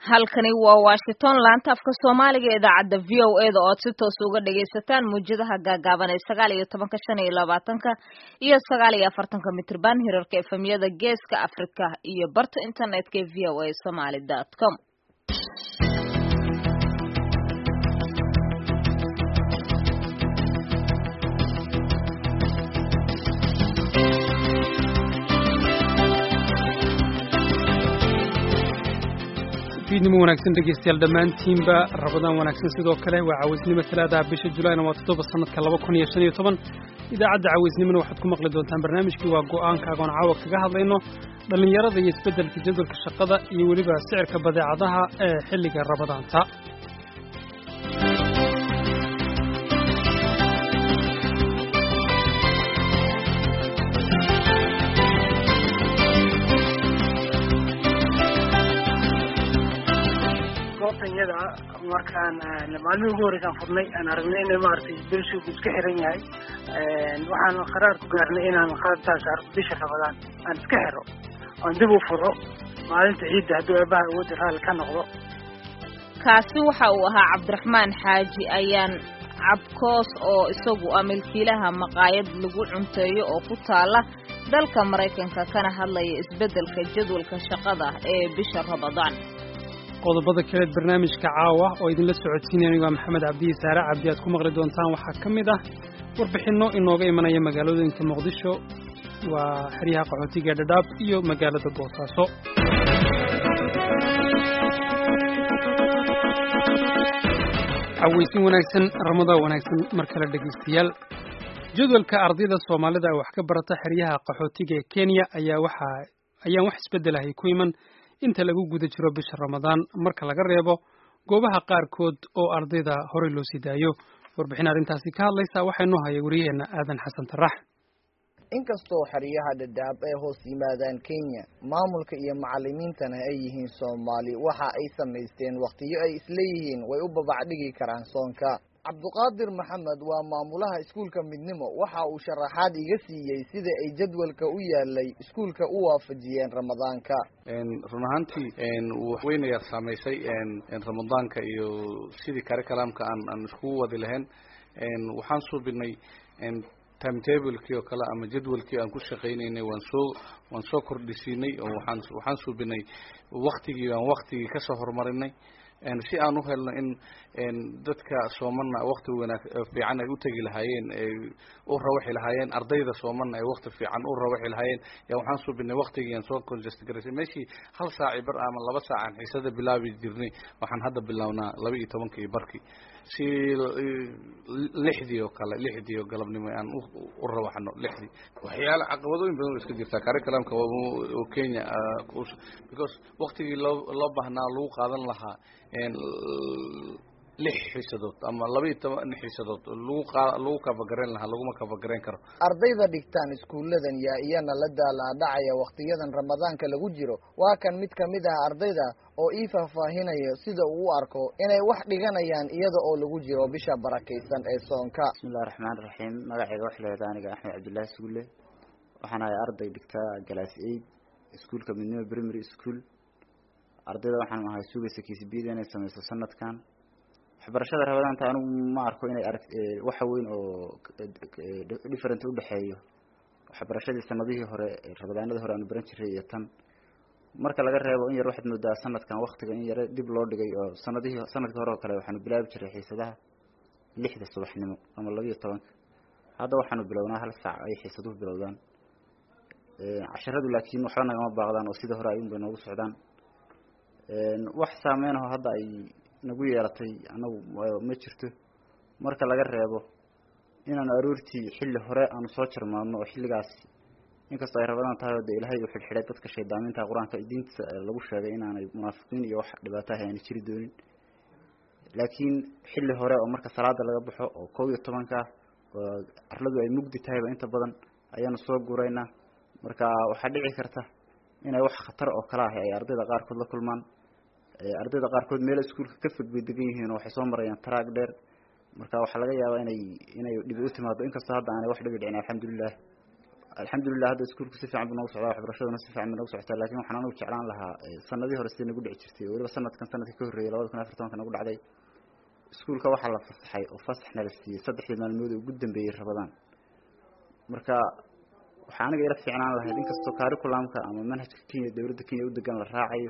halkani waa washington laanta afka soomaaliga ee idaacadda v o e da ood si toos uga dhagaysataan muwjadaha gaagaaban ee sagaal iyo tobanka shan iyo labaatanka iyo sagaal iyo afartanka mitrban hirarka efemyada geeska africa iyo barta internetka ee v o a somaly dot com fiidnimo wanaagsan dhegeystayaal dhammaantiinba rabadaan wanaagsan sidoo kale waa cawaysnimo talaadaha bisha julaayna waa toddoba sanadka laba kun iyo shan iyo toban idaacadda cawaysnimona waxaad ku maqli doontaan barnaamijkii waa go'aanka agoon caawa kaga hadlayno dhallinyarada iyo isbeddelka jadwalka shaqada iyo weliba sicirka badeecadaha ee xilliga rabadaanta goobtanyada markaan maalmihii ugu horreysaan furnay aan aragnay in maaragtay bershigu iska xiran yahay waxaan qaraar ku gaarnay inaan qaabtaas arko bisha rabadaan aan iska xiro oon dib u furo maalinta ciidda hadduu eebaha awoodda raalli ka noqdo kaasi waxa uu ahaa cabdiraxmaan xaaji ayaan cabkoos oo isagu ah milkiilaha maqaayad lagu cunteeyo oo ku taala dalka maraykanka kana hadlaya isbeddelka jadwalka shaqada ee bisha rabadaan qodobada kaleed barnaamijka caawa oo idinla socodsiinaya anigu waa maxamed cabdiyi saare cabdi aad ku maqli doontaan waxaa ka mid ah warbixinno inooga imanaya magaalooyinka muqdisho waa xeryaha qaxootiga dhadhaab iyo magaalada boosaaso cawaysin wanaagsan ramadaa wanaagsan mar kale dhegaystayaal jadwalka ardayda soomaalida wax ka barata xeryaha qaxootiga ee kenya ayaa waxaa ayaan wax isbeddelahay ku iman inta lagu guda jiro bisha ramadaan marka laga reebo goobaha qaarkood oo ardayda horey loo sii daayo warbixin arrintaasi ka hadlaysa waxaa noo haya wariyaheenna aadan xasan tarax inkastoo xeryaha dhadhaab ay hoos yimaadaan kenya maamulka iyo macallimiintana ay yihiin soomaali waxa ay samaysteen wakhtiyo ay isleeyihiin way u babacdhigi karaan soonka cabduqaadir maxamed waa maamulaha iskuulka midnimo waxa uu sharaxaad iga siiyey sida ay jadwalka u yaalay iskuulka u waafajiyeen ramadaanka run ahaantii weynayaa saamaysay ramadaanka iyo sidii curriculamka aan aan iskugu wadi lahayn waxaan suubinay timetablekii oo kale ama jadwalkii aan ku shaqaynaynay waan soo waan soo kordhisiinay oo waxaan waxaan suubinay waktigii aan waktigii kasoo horumarinay si aan u helno in dadka soomana wakti wanaag fiican ay utegi lahaayeen u rawaxi lahaayeen ardayda soomana ay wakti fiican u rawaxi lahaayeen ya waxaan suubinay waktigiiaan soo congest garaysay meeshii hal saaci bar ama laba saacaan xiisada bilaabi jirnay waxaan hadda bilownaa laba iyo tobanka iyo barkii si lixdii oo kale lixdii oo galabnimo aan u rawaxno lixdii waxyaala caqabadooyin badan oo iska jirtaa curriculamka oo kenya because waktigii loo loo baahnaa lagu qaadan lahaa lix xiisadood ama laba iyo toban xiisadood lagu qa lagu kabagareyn lahaa laguma kabagareyn karo ardayda dhigtaan iskuulladan yaa iyana la daalaadhacaya wakhtiyadan ramadaanka lagu jiro waa kan mid kamid ah ardayda oo ii faahfaahinayo sida uu u arko inay wax dhiganayaan iyada oo lagu jiro bisha barakaysan ee soonka bismillahi raxmaan raxiim magacayga waxa la yihahda aniga axmed cabdullaahi sugulle waxaan ahay arday dhigtaa galaas aid iskuolka midnimo primary school ardayda waxaan ahay sugaysa kisbida inay sameyso sanadkan waxbarashada rabadaanta anigu ma arko inay arag waxa weyn oo different udhexeeyo waxbarashadii sanadihii hore rabadaanadii hore aanu baran jiray iyo tan marka laga reebo in yar waxaad moodaa sanadkan waktiga in yare dib loo dhigay oo sanadihii sanadkii hore oo kale waxaanu bilaabi jiray xiisadaha lixda subaxnimo ama laba iyo tobanka hadda waxaanu bilownaa hal saac ay xiisaduhu bilowdaan casharadu laakiin waxba nagama baaqdaan oo sidii hore ayuun bay noogu socdaan wax saameynaho hadda ay nagu yeelatay anagu ma jirto marka laga reebo inaanu aroortii xilli hore aanu soo jarmaadno oo xilligaas inkastoo ay rabadaan tahay oo de ilaahay uu xidhxidhay dadka shaydaaminta qur-aanka diintiisa lagu sheegay inaanay munaafiqiin iyo wax dhibaataha aanay jiri doonin laakiin xilli hore oo marka salaada laga baxo oo kow iyo tobanka oo carladu ay mugdi tahayba inta badan ayaanu soo guraynaa marka waxaa dhici karta inay wax khatar oo kala ahay ay ardayda qaarkood la kulmaan ardayda qaarkood meel iskuulka ka fog bay degan yihiin oo waxay soo marayaan taraag dheer marka waxaa laga yaabaa inay inay dhibi u timaado inkastoo hadda aanay wax dhibi dhicin alxamdulilah alxamdulilah hadda iskuulku si fiican buu nagu socdaa waxbarashaduna si fiican bay nagu socotaa laakiin waxaan anigu jeclaan lahaa sanadihii hore sidii nagu dhici jirtay weliba sanadkan sanadkii ka horreeyay labada kun afar tobanka nagu dhacday iskuulka waxaa la fasaxay oo fasaxna la siiyey saddexdii maalmood oo ugu dambeeyey rabadaan marka waxaa aniga ila fiicnaan lahayd inkastoo curriculumka ama manhajka kenya dowladda kenya u degan la raacayo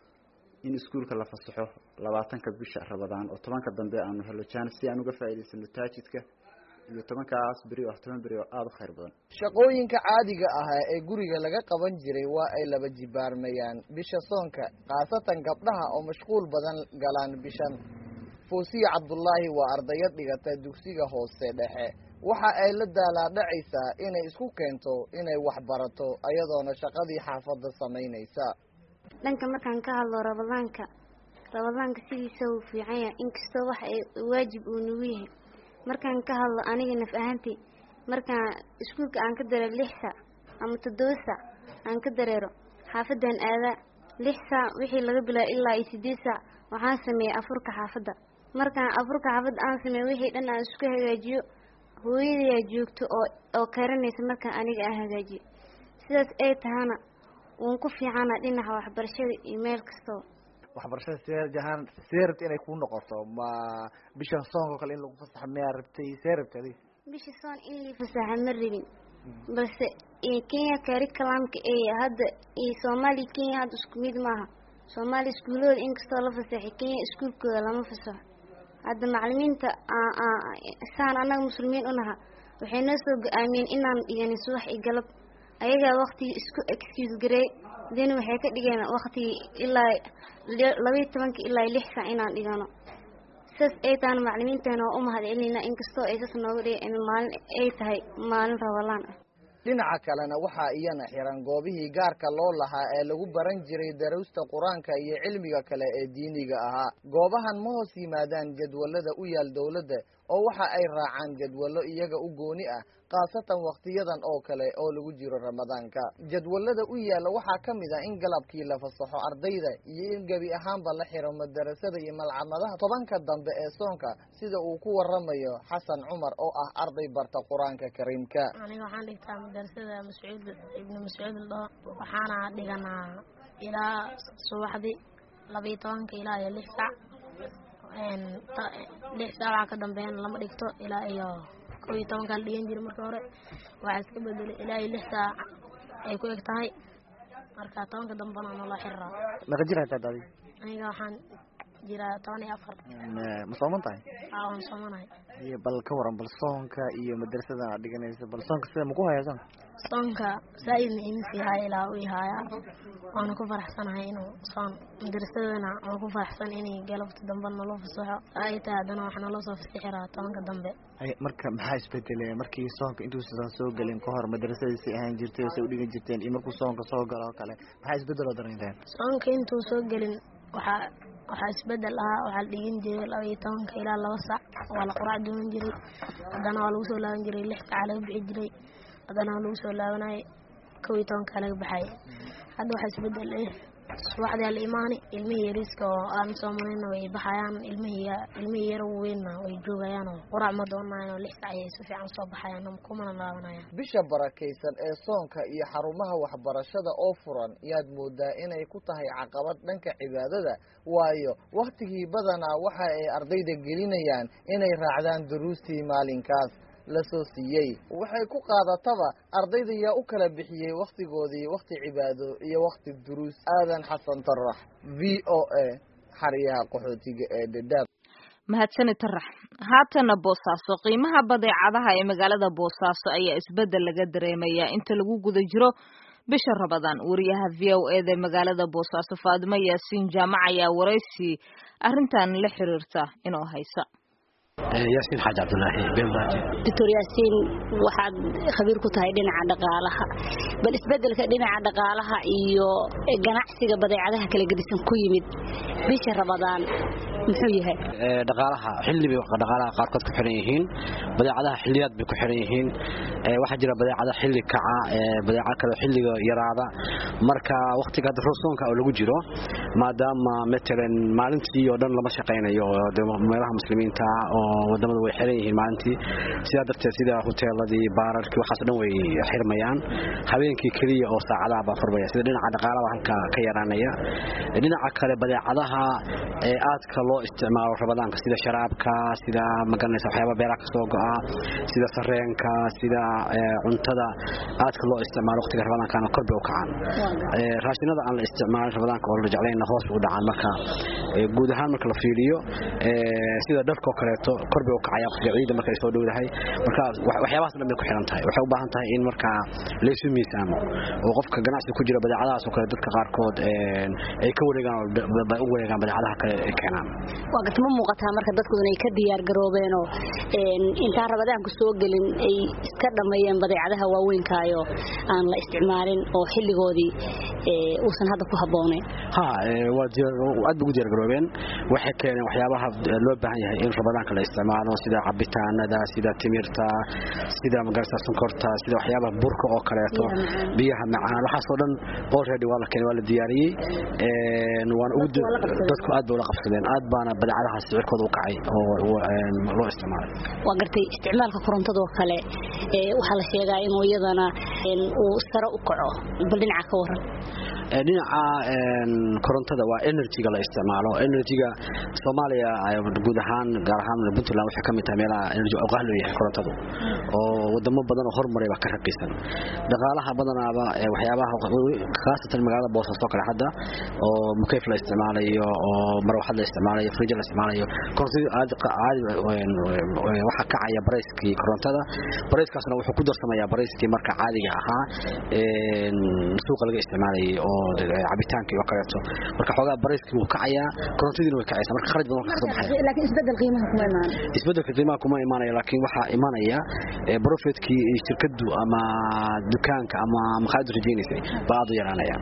in iskuulka la fasaxo labaatanka bisha rabadaan oo tobanka dambe aanu helo jaanis si aan uga faa'iidaysano taajidka iyo tobankaas beri oo ah toban beri oo aada u khayr badan shaqooyinka caadiga ahaa ee guriga laga qaban jiray waa ay laba jibaarmayaan bisha soonka khaasatan gabdhaha oo mashquul badan galaan bishan fuusiya cabdullaahi waa ardayad dhigata dugsiga hoose dhexe waxa ay la daalaadhacaysaa inay isku keento inay wax barato ayadoona shaqadii xaafadda samaynaysa dhanka markaan ka hadlo rabadaanka rabadaanka sidiisa uu fiican yahay inkastoo wax ay waajib uu nagu yahay markaan ka hadlo aniga naf ahaantii markaan iskuulka aan ka dareero lix saac ama toddoba saac aan ka dareero xaafadan aadaa lix saac wixii laga bilaabo ilaa iyo sideed saac waxaan sameeyay afurka xaafadda markaan afurka xaafadda aan sameeyo wixii dhan aan isku hagaajiyo hooyadayaa joogto oo oo karanaysa markaan aniga aan hagaajiyo sidaas ay tahana waan ku fiicana dhinaca waxbarashada iyo meel kastaba waxbarashada see jahaan see rabta inay kuu noqoto ma bisha soonka o kale in lagu fasaxo miyaa rabtay see rabta adig bisha soon in lii fasaaxa ma rabin balse kenya curriculumka ee hadda iyo soomaaliya kenya hadda isku mid maaha soomaaliya iskuulahooda inkastoo la fasaxay kenya iskuulkooda lama fasaxo hadda macalimiinta saan annaga muslimiin unaha waxay noo soo go-aamiyeen inaan dhiganin subax iyo galab ayagaa waktigii isku excuse gareey den waxay ka dhigeen waktigii ilaa labaiyi tobanka ilaa lix saac inaan dhigano sidaas ay tahana macalimiinteena waa u mahad celinayna inkastoo ay sas nooga dhiga maalin ay tahay maalin rabalaan ah dhinaca kalena waxaa iyana xiran goobihii gaarka loo lahaa ee lagu baran jiray daruusta qur-aanka iyo cilmiga kale ee diiniga ahaa goobahan ma hoos yimaadaan jadwalada u yaal dowladda oo waxa ay raacaan jadwallo iyaga u gooni ah khaasatan wakhtiyadan oo kale oo lagu jiro ramadaanka jadwalada u yaalla waxaa ka mid ah in galabkii la fasaxo ardayda iyo in gebi ahaanba la xiro madarasada iyo malcamadaha tobanka dambe ee soonka sida uu ku waramayo xasan cumar oo ah arday barta qur-aanka kariimka aniga waxaan dhigtaa madarasada mascuud ibnu mascuud ildhao waxaana dhiganaa ilaa subaxdii labaiyo tobanka ilaa iyo lix saac lix saac waxaa ka dambeeyana lama dhigto ilaa iyo kow iyo tobankaa la dhigan jiray marka hore waxaa iska bedelay ilaa iyo lix saac ay ku eg tahay marka tobanka dambena naloo xiriraa meeqa jir hataad adig aniga waxaan jiraa toban iyo afar ma sooman tahay aa waan soomanahay iyo bal ka waran bal soonka iyo madrasadan aad dhiganaysa bal soonka sida maku haya soonka soonka saa-idna ima sii haya ilaa u ihaayaa waana ku faraxsanahay inuu soon madrasadana waan ku faraxsan inay galabta dambe naloo fasaxo ay tahay haddana waxaa naloo soo fasixiraa tobanka dambe marka maxaa isbedelay markii soonka intuusan soo gelin ka hor madrasadiisi ahaan jirtay say udhigan jirteen iyo markuu soonka soo galo oo kale maxaa isbedeloo dareynteen soonka intuu soo gelin waxaa waxaa isbedel ahaa waxaa la dhigin jiray laba iyo tobanka ilaa laba sac waa la quraac duwan jiray haddana waa lagu soo laaban jiray lix sacaa laga bixi jiray haddana waa lagu soo laabanayay kow iyo tobankaa laga baxaya hadda waxaa isbedel eh subaxdaa la imaani ilmihii yariiska oo aan soo marayna way baxayaan ilmihii ilmihii yar weynna way joogayaan oo quraac ma doonayaan oo lix sac ayay si fiican soo baxayaan kumana laabanayaan bisha barakaysan ee soonka iyo xarumaha waxbarashada oo furan yaad moodaa inay ku tahay caqabad dhanka cibaadada waayo wakhtigii badanaa waxa ay ardayda gelinayaan inay raacdaan duruustii maalinkaas la soo siiyey waxay ku qaadataba ardayda yaa u kala bixiyey wakhtigoodii wakhti cibaado iyo wakhti duruus aadan xasan tarax v o a xaryaha qaxootiga ee dhadhaab mahadsani tarax haatana boosaaso qiimaha badeecadaha ee magaalada boosaaso ayaa isbedel laga dareemayaa inta lagu guda jiro bisha rabadaan wariyaha v o eda magaalada boosaaso faadimo yaasiin jaamac ayaa waraysi arrintan la xiriirta inoo haysa yaasiin xaaji cabdulaahi beenbaaji doctor yaasiin waxaad khabiir ku tahay dhinaca dhaqaalaha bal isbedelka dhinaca dhaqaalaha iyo ganacsiga badeecadaha kala gedisan ku yimid bisha rabadaan muxuu yahay dhaqaalaha xilli bay dhaqaalaha qaarkood ku xiran yihiin badeecadaha xilliyaad bay ku xiran yihiin waxaa jira badeecada xilli kaca badeeca kale xilliga yaraada marka waqtiga hadda rosoonka oo lagu jiro maadaama matalan maalintii oo dhan lama shaqaynayo meelaha muslimiinta oo wadamada way xiran yihiin maalintii sidaa darteed sida hoteeladii baararkii waxaas dhan way xirmayaan habeenkii keliya oo saacadaha baa furmaya sida dhinaca dhaqaalaha halka ka yaraanaya dhinaca kale badeecadaha ee aadka loo isticmaalo rabadaanka sida sharaabka sida magaranaysa waxyaaba beeraha ka soo go'a sida sareenka sida cuntada aadka loo isticmaalo waqtiga rabadaankana kor bay u kacaan raashinada aan la isticmaalin rabadaanka oo la jeclayna hoos u dhacaan marka guud ahaan marka la fiiriyo sida dharka oo kaleeto kor bay u kacaya waqtiga ciida marka ay soo dhowdahay marka waxyaabahaas dhan bay ku xiran tahay waxay u baahan tahay in marka laysu miisaamo oo qofka ganacsi ku jira badeecadahaas oo kale dadka qaarkood ay ka wareegaan u wareegaan badeecadaha kale ay keenaan waa garta ma muuqataa marka dadku inay ka diyaar garoobeenoo intaan rabadaanku soo gelin ay iska dhammeeyeen badeecadaha waaweynkayo aan la isticmaalin oo xilligoodii uusan hadda ku habboonayn ha waa aad bay ugu diyaar garoobeen waxay keeneen waxyaabaha loo baahan yahay in rabadaanka la isticmaalo sida cabitaanada sida timirta sida magarasa sonkorta sida waxyaabaha burka oo kaleeto biyaha macaan waxaasoo dhan already waa la keenay waa la diyaariyey dadku aad bay ula qabsadeen aad baana badeecadaha sicirkooda u kacay oo loo isticmaalay waa gartay isticmaalka korontadoo kale waxaa la sheegaa inuu iyadana uu sare u kaco bal dhinaca ka waran dhinaca korontada waa energyga la isticmaalo energyga soomaaliya guud ahaan gaar ahaan puntland waxay ka mid tahay meelaha energy oo qaali yahay korontadu oo wadamo badan oo hormaray baa ka raqiisan dhaqaalaha badanaaba waxyaabaha khaasatan magaalada boosaaso kale hadda oo mukeyf la isticmaalayo oo marwaxad la isticmaalayo fridge la isticmaalayo korontadu caadi waxa kacaya barayskii korontada barayskaasna wuxuu ku darsamayaa barayskii marka caadiga ahaa suuqa laga isticmaalayay oo cabitaankii oo kaleeto marka xoogaa barayskii wuu kacayaa korontadiina way kacaysaa marka kharaj badan kasoo baxaya laakiin isbedel qiimaha kuma imaan isbedelka qiimaha kuma imaanaya laakiin waxaa imanaya profitkii shirkadu ama dukaanka ama makhaayadu rajaynaysay baa aad u yaraanaya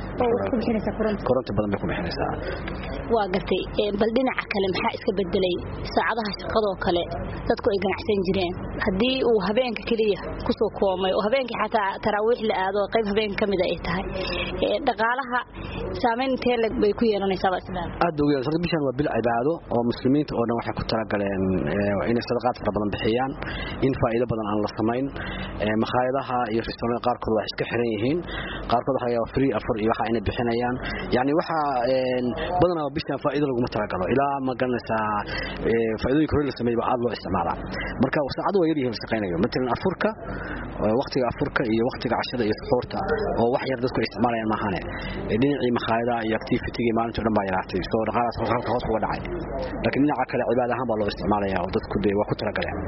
koronto badan bay ku bixinaysaa waa gartay bal dhinaca kale maxaa iska bedelay saacadaha shaqadoo kale dadku ay ganacsan jireen haddii uu habeenka keliya kusoo koomay oo habeenkii xataa taraawiix la aado qayb habeenka kamida ay tahay dhaqaalaha saamayn intee leg bay ku yeelanaysaaba islaan aad ugu yeelanaysa bishan waa bil cibaado oo muslimiinta oo dhan waxay ku talagaleen inay sadaqaad fara badan bixiyaan in faa'iido badan aan la samayn makhaayadaha iyo restaurant qaarkood waa iska xiran yihiin qaarkood waxa laga free afur iyo waxa inay bixinayaan yani waxa badanaa bishan faa'iido laguma talagalo ilaa ma garanaysaa faa'iidooyinka hore la sameeyay baa aad loo isticmaalaa marka saacadu waa yaryihiin la shaqaynayo matalan afurka waqtiga afurka iyo waqtiga cashada iyo suxuurta oo wax yar dadku isticmaalayaan maahane dhinacii makhaayadaha iyo activity-gii maalintii o dhan baa yaraatay soo dhaqaalaas halka hoos uga dhacay laakiin dhinaca kale cibaad ahaan baa loo isticmaalaya oo dadku dee waa ku talagaleen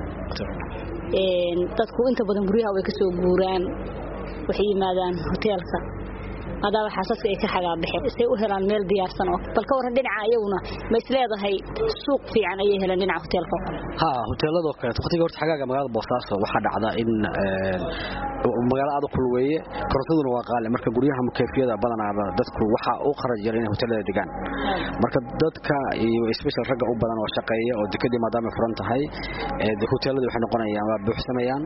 dadku inta badan guryaha way ka soo guuraan waxay yimaadaan hoteelka maadaama xaasaska ay ka xagaabaxeen say u helaan meel diyaarsan oo bal ka waran dhinaca ayaguna ma isleedahay suuq fiican ayay heleen dhinaca hoteelka ha hoteeladoo kaleeto waqtiga horta xagaaga magaalada boosaaso waxaa dhacda in magaalo aad u kul weeye korontaduna waa qaali marka guryaha mukeefiyada badanaaba dadku waxa u kharaj yar inay hoteelada degaan marka dadka iyo special ragga u badan oo shaqeeya oo dekadii maadaama furan tahay hoteelada waxay noqonayaan waa buuxsamayaan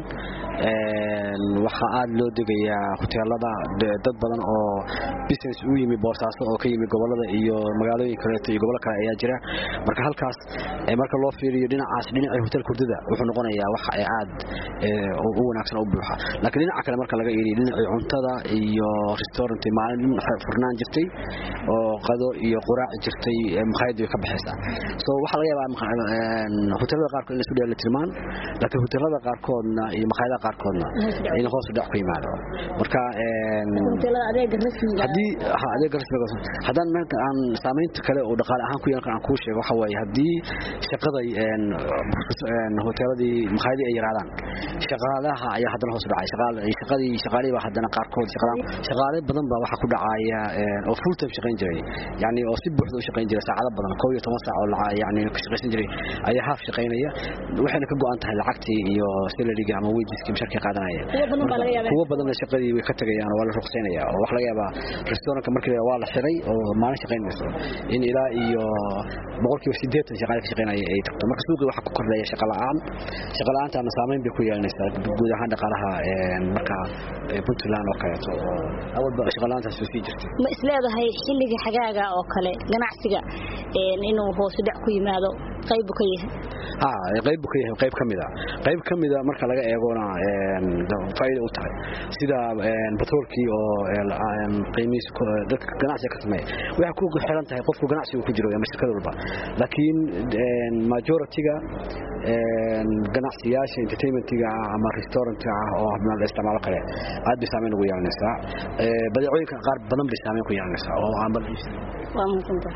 waxaa aad loo degayaa hoteelada dad badan oo business u yimi boosaaso oo ka yimi gobolada iyo magaalooyin kaleeto iyo gobolo kale ayaa jira marka halkaas marka loo fiiriyo dhinacaas dhinacii hotel kurdada wuxuu noqonayaa wax aad u wanaagsan u buuxa laakiin dhinaca kale marka laga eeriyo dhinacii cuntada iyo restaurant maalin furnaan jirtay oo qado iyo quraac jirtay makhaayadii way ka baxaysaa so waxaa laga yaabaa hotelada qaarkood inay isku dheela tilmaan laakiin hotelada qaarkoodna iyo makhaayadaha qaarkoodna in hoos u dhac ku yimaado marka haddii ha adeega rasmiga haddaan meelka aan saamaynta kale oo dhaqaale ahaan ku yeelan kara aan kuu sheego waxa waaye haddii shaqaday hoteeladii makhaayadii ay yaraadaan shaqaalaha ayaa haddana hoos u dhacay shaqaala shaqadii shaqaalihii baa haddana qaarkood shaqaale badan baa waxaa ku dhacaya oo full time shaqayn jiray yani oo si buuxda u shaqayn jiray saacado badan koob iyo toban saac oo yani ka shaqaysan jiray ayaa haaf shaqaynaya waxayna ka go-an tahay lacagtii iyo salariga ama wajiskii musharkii qaadanaya kuwo badanna shaqadii way ka tagayaan oo waa la ruqsaynaya oo waxa laga yaabaa restaurantka markii waa la xiray oo maalin shaqayn mayso in ilaa iyo boqolkiiba sideetan shaqaale ka shaqaynaya ay tagto marka suuqii waxaa ku kordhaya shaqa la-aan shaqa la-aantaana saameyn bay ku yeelanaysaa guud ahaan dhaqaalaha marka puntland oo kaleeto oo awalba shaqa la-aantaas soo sii jirtay ma isleedahay xilliga xagaaga oo kale ganacsiga inuu hoosu dhac ku yimaado qayb buu ka yahay ha qayb buu ka yahay qayb ka mida qayb ka mida marka laga eegona faa'iida u tahay sida batroolkii oo qiimihiis dadka ganacsiga ka sameeya waxay ku xiran tahay qofku ganacsiga ku jiro ama shirkad walba laakiin majority-ga ganacsiyaasha entertainmentiga ah ama restaurantga ah oo meel la isticmaalo kale aad bay saameyn ugu yeelanaysaa badeecooyinka qaar badan bay saameyn ku yeelanaysaa oo aan bal waa mahadsantahay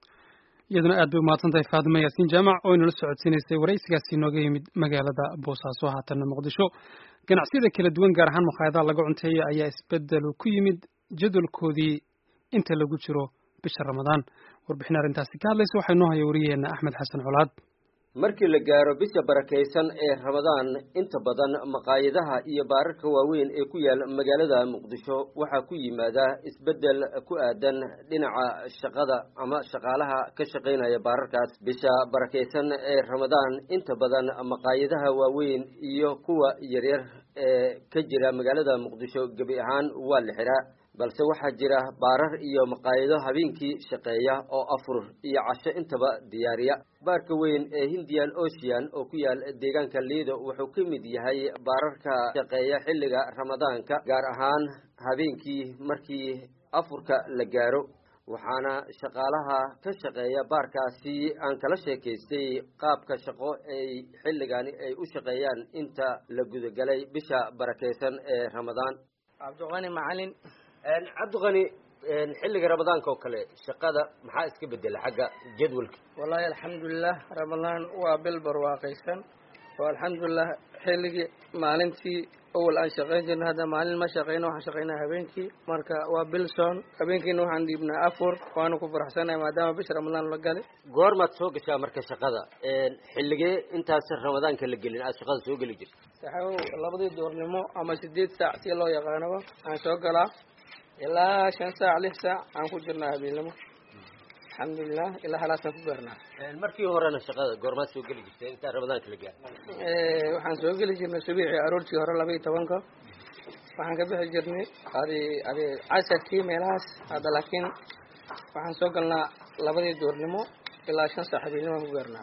iyaduna aad bay umahadsan tahay faadima yaasiin jaamac oo inala socodsiinaysay waraysigaasi inooga yimid magaalada boosaaso haatanna muqdisho ganacsiyada kala duwan gaar ahaan makhaayadaha laga cunteeya ayaa isbedelu ku yimid jadwalkoodii inta lagu jiro bisha ramadaan warbixin arrintaasi ka hadlaysa waxaa inoo haya wariyaheena axmed xasan colaad markii la gaaro bisha barakaysan ee ramadaan inta badan maqaayadaha iyo baararka waaweyn ee ku yaal magaalada muqdisho waxaa ku yimaada isbeddel ku aadan dhinaca shaqada ama shaqaalaha ka shaqaynaya baararkaas bisha barakaysan ee ramadaan inta badan maqaayadaha waaweyn iyo kuwa yaryar ee ka jira magaalada muqdisho gebi ahaan waa la xiraa balse waxaa jira baarar iyo maqaayado habeenkii shaqeeya oo afur iyo casho intaba diyaariya baarka weyn ee hindian ocean oo ku yaal deegaanka liido wuxuu ka mid yahay baararka shaqeeya xilliga ramadaanka gaar ahaan habeenkii markii afurka la gaaro waxaana shaqaalaha ka shaqeeya baarkaasi aan kala sheekaystay qaabka shaqo ay xilligani ay u shaqeeyaan inta la gudagalay bisha barakeysan ee ramadaan cabdiqani macalin cabdiqani xilliga ramadaanka oo kale shaqada maxaa iska bedela xagga jadwalka wallaahi alxamdulilah ramadaan waa bil barwaaqaysan oo alxamdulilah xilligii maalintii awal aan shaqayn jirna hadda maalin ma shaqayno waxaan shaqaynaa habeenkii marka waa bil soon habeenkiina waxaan dhiibnaa afur waana ku faraxsanahay maadaama bisha ramadaan la galay goormaad soo gashaa marka shaqada xilligee intaas ramadaanka la gelin aad shaqada soo geli jirta saxow labadii duurnimo ama sideed saac si loo yaqaanaba aan soo galaa ilaa shan saac lix saac aan ku jirnaa habeenimo alxamdulilah ilaa halaasaan ku gaarnaa markii horena shaqada goormaad soo geli jirta intaa ramadaanka la gaar waxaan soo geli jirnay subiixii aroortii hore laba iyo tobanka waxaan ka bixi jirnay adi adi casarkii meelahaas hadda laakiin waxaan soo galnaa labadii duurnimo ilaa shan saac habeenimo aan ku gaarnaa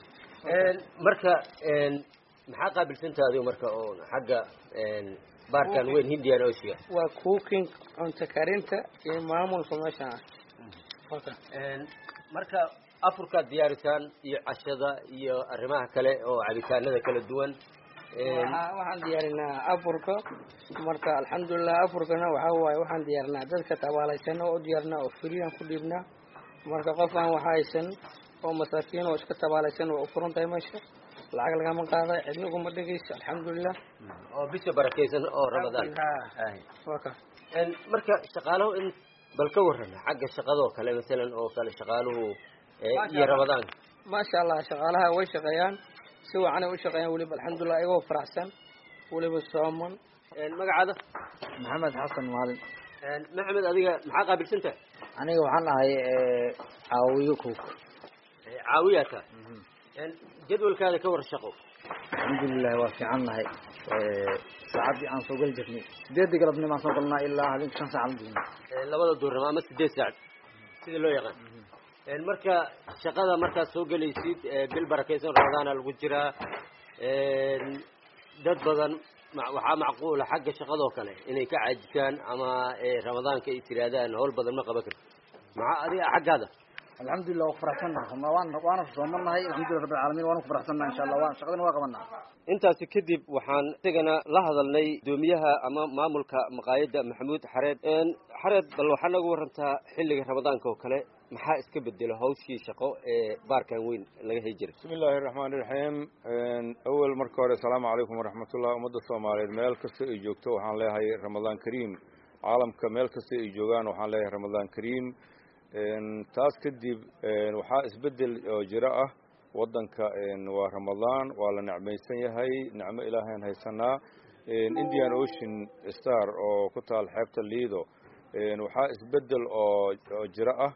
marka maxaa qaabilsanta adigo marka oo xagga baarkan weyn hindian ocean waa cooking cunto karinta iyo maamulka meeshaan ah marka afurkaad diyaarisaan iyo cashada iyo arrimaha kale oo cabitaanada kala duwan waxaan diyaarinaa afurka marka alxamdulilah afurkana waxaa waaye waxaan diyaarinaa dadka tabaalaysan oo u diyaarinaa oo friyaan ku dhiibnaa marka qof aan waxa haysan oo masaakiin oo iska tabaalaysan waa u furan tahay meesha lacag lagama qaada cidna kuma dhegeyso alxamdulilah oo bisha barakeysan oo ramadaan waka marka shaqaalahu in bal ka waran xagga shaqadoo kale masalan oo kale shaqaaluhu iyo ramadaanka maasha allah shaqaalaha way shaqeeyaan si wacanay u shaqeeyaan weliba alxamdulilah iyagoo faraxsan weliba sooman magacaada maxamed xasan maalin maxamed adiga maxaa qaabilsan tahay aniga waxaan ahay caawiyo cook caawiyaa tahay jadwalkaada ka war shaqo alxamdulilah waa fiican nahay saacadii aan soo geli jirnay sideedii galabnimo aan soo galnaa ilaa habeenka shan saac la dugnay labada duurnimo ama sideed saac sida loo yaqaan marka shaqada markaad soo gelaysid bil barakeysan ramadaana lagu jiraa dad badan waxaa macquula xagga shaqadoo kale inay ka caajisaan ama ramadaanka ay tiraadaan howl badan ma qaban karti maxaa adiga xaggaada alxamdulilah waa kufaraxsannahay waan waana soomanahay alxamdulilah rabbil caalamiin waana kufaraxsannahay insha allah waan shaqadana waa qabanaa intaasi kadib waxaan isagana la hadalnay gudoomiyaha ama maamulka maqaayadda maxamuud xareed xareed bal waxaa naga warantaa xilliga ramadaanka oo kale maxaa iska bedelo hawshii shaqo ee baarkan weyn laga heli jiray bismi illaahi raxmaan iraxiim awel marka hore asalaamu calaykum waraxmatullah ummadda soomaaliyeed meel kasta ay joogto waxaan leeyahay ramadaan kariim caalamka meel kasta ay joogaan waxaan leeyahay ramadaan kariim taas kadib waxaa isbedel oo jiro ah waddanka waa ramadaan waa la necmaysan yahay nicmo ilaahayn haysanaa indian ocean star oo ku taal xeebta liido waxaa isbedel oo oo jiro ah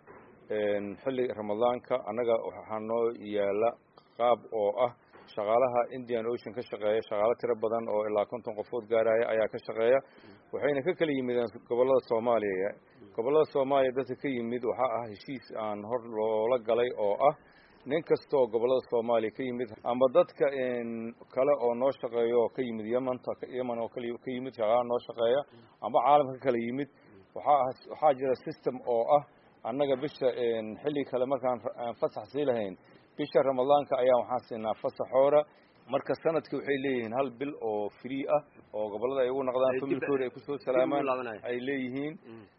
xilli ramadaanka annaga waxaa noo yaala qaab oo ah shaqaalaha indian ocean ka shaqeeya shaqaalo tiro badan oo ilaa konton qofood gaaraya ayaa ka shaqeeya waxayna ka kala yimideen gobollada soomaaliya gobollada soomaaliya dadka ka yimid waxaa ah heshiis aan hor loola galay oo ah nin kastoo gobollada soomaaliya ka yimid ama dadka kale oo noo shaqeeya oo ka yimid yemanta yeman oo kale ka yimid shaqaala noo shaqeeya ama caalamka ka kala yimid waxaa ah waxaa jira system oo ah annaga bisha xilli kale markaan fasax sii lahayn bisha ramadaanka ayaa waxaan siinaa fasaxoora marka sanadkii waxay leeyihiin hal bil oo free ah oo gobollada ay ugu naqdaan familkooda ay kusoo salaamaan ay leeyihiin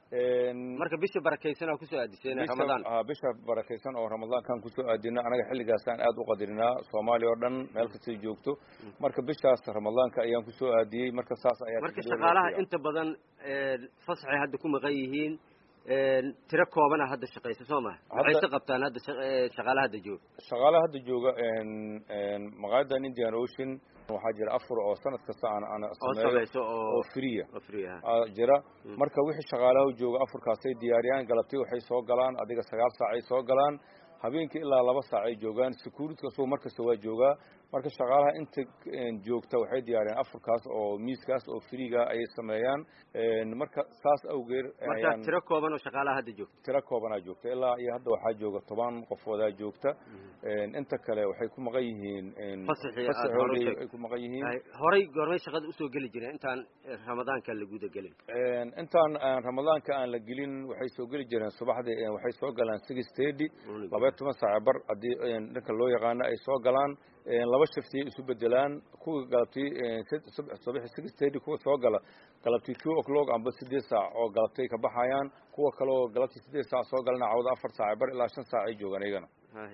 marka bisha barakaysan oo kusoo aadiseen ramadaan bisha barakaysan oo ramadaankan kusoo aadina anaga xilligaasaan aad u qadarinaa soomaaliya oo dhan meel kastay joogto marka bishaas ramadaanka ayaan kusoo aadiyey marka saas ayaa marka shaqaalaha inta badan fasaxay hadda ku maqan yihiin tiro koobana hadda shaqaysa soo maha maxayse qabtaan hadda shaqaalaha hadda jooga shaqaalaha hadda jooga maqaayadan indian ocean waxaa jira afur oo sanad kasta aan aan sameeyo oo freeya jira marka wixii shaqaalaha jooga afurkaasay diyaariyaan galabtii waxay soo galaan adiga sagaal saacay soo galaan habeenkii ilaa laba saac ay joogaan security kastoo mar kasta waa joogaa marka shaqaalaha inta joogta waxay diyaariyaan afurkaas oo miiskaas oo freega ayay sameeyaan marka saas awgeed marka tiro kooban oo shaqaalaha hadda joogta tiro koobanaa joogta ilaa iyo hadda waxaa jooga toban qofoodaa joogta inta kale waxay ku maqan yihiin fasaxooday ay ku maqan yihiin horay goormay shaqada usoo geli jireen intaan ramadaanka la guda gelin intaan ramadaanka aan la gelin waxay soo geli jireen subaxdii waxay soo galaan six thirty labaya toban saaca bar haddii dhanka loo yaqaano ay soo galaan laba shiftiyay isu bedelaan kuwa galabtii subaxi six thirty kuwa soo gala galabtii two o'clock amba sideed saac oo galabtay ka baxayaan kuwa kale oo galabtii sideed saac soo galana cawda afar saaca bar ilaa shan saac ay joogaan iyagana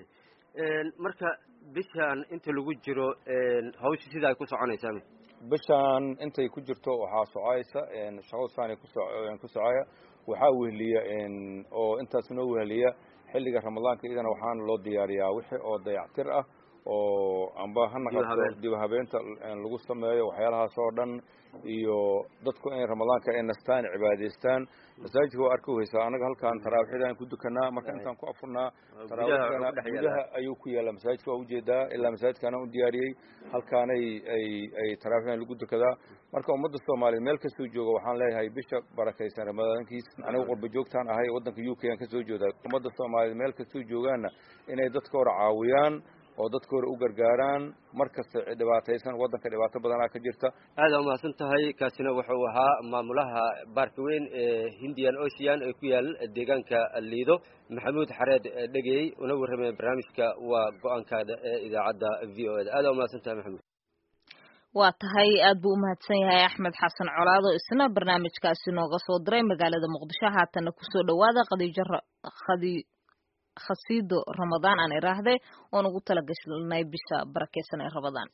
marka bishaan inta lagu jiro hawsha sida ay ku soconaysaa bishaan intay ku jirto waxaa socaysa shaqada saanay kuso ku socaya waxaa weheliya oo intaas noo weheliya xilliga ramadaanka iyadana waxaana loo diyaariyaa wixii oo dayactir ah oo amba ha naqato dib habeenta lagu sameeyo waxyaalahaas oo dhan iyo dadku inay ramadaanka ay nastaan cibaadaystaan masaajidka waa arki weysaa anaga halkaan taraawiixdaan ku dukanaa marka intaan ku afurnaa taraawiixdana gudaha ayuu ku yaallaa masaajidka waa ujeedaa ilaa masaajidkaana u diyaariyey halkaanay ay ay taraawiixdan lagu dukadaa marka ummadda soomaaliyeed meel kasoo jooga waxaan leeyahay bisha barakaysan ramadaankiis aniga qurba joogtaan ahay waddanka u k aan kasoo jeedaa ummadda soomaaliyeed meel kasoo joogaana inay dadka hore caawiyaan oo dadka hore u gargaaraan mar kasta dhibaataysan waddanka dhibaato badanaa ka jirta aada umahadsan tahay kaasina wuxuu ahaa maamulaha baarka weyn ee hindian ocean ee ku yaal deegaanka liido maxamuud xareed dhegey una warramaya barnaamijka waa go-aankaada ee idaacadda v o eda aada umahadsan tahay maxamuud waa tahay aad buu umahadsan yahay axmed xasan colaado isna barnaamijkaasi nooga soo diray magaalada muqdisho haatana kusoo dhawaada khadiijo khadi khasiido ramadaan aan iraahde oon ugu talagashnay bisha barakeysan ee ramadaan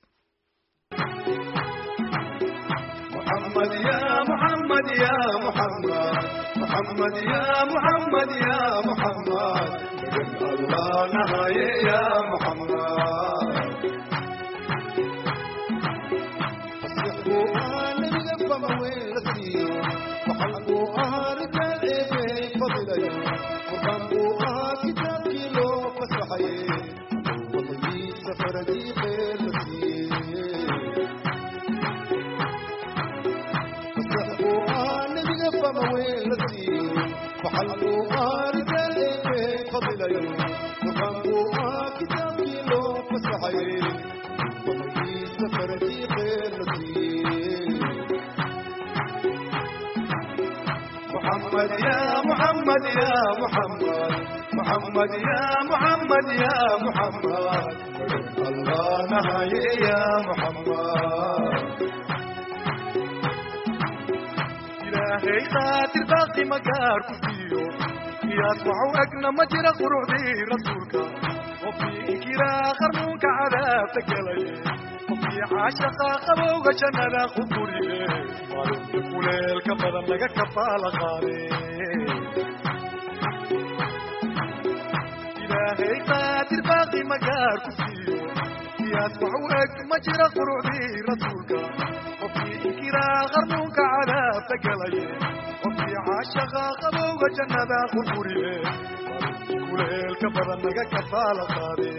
محمد يا محمد يا محمد محمد يا محمد يا محمد بجد الله نهاية يا محمد الصحبو آل يبقى مويلتي وحلقو آل رجال فضلي وقنبو آل كتاب كيلو فسحي والله سفر دي خير نسيه وحلقوا رجال فضلي وقاموا كتاب كيلو فسحي ومي سفرتي خير نصيب محمد محمد يا محمد يا محمد محمد يا محمد يا محمد الله نهاية يا محمد إلهي خاطر باقي مقار كفيو يسمعوا أقنا مجرى قرعدي رسولك وفي إكرا خرموك عذاب تقلي وفي عاشقا قبوغ جنة خطوري معلوم يقوليل كبدا لغا كفالة غاري إلهي قادر باقي مقار كفيو يسمعوا أقنا مجرى قرعدي رسولك وفي إكرا خرموك عذاب تقلي وفي عاشقا قبوغ جنة خطوري kuleel ka badan naga kafaala qaade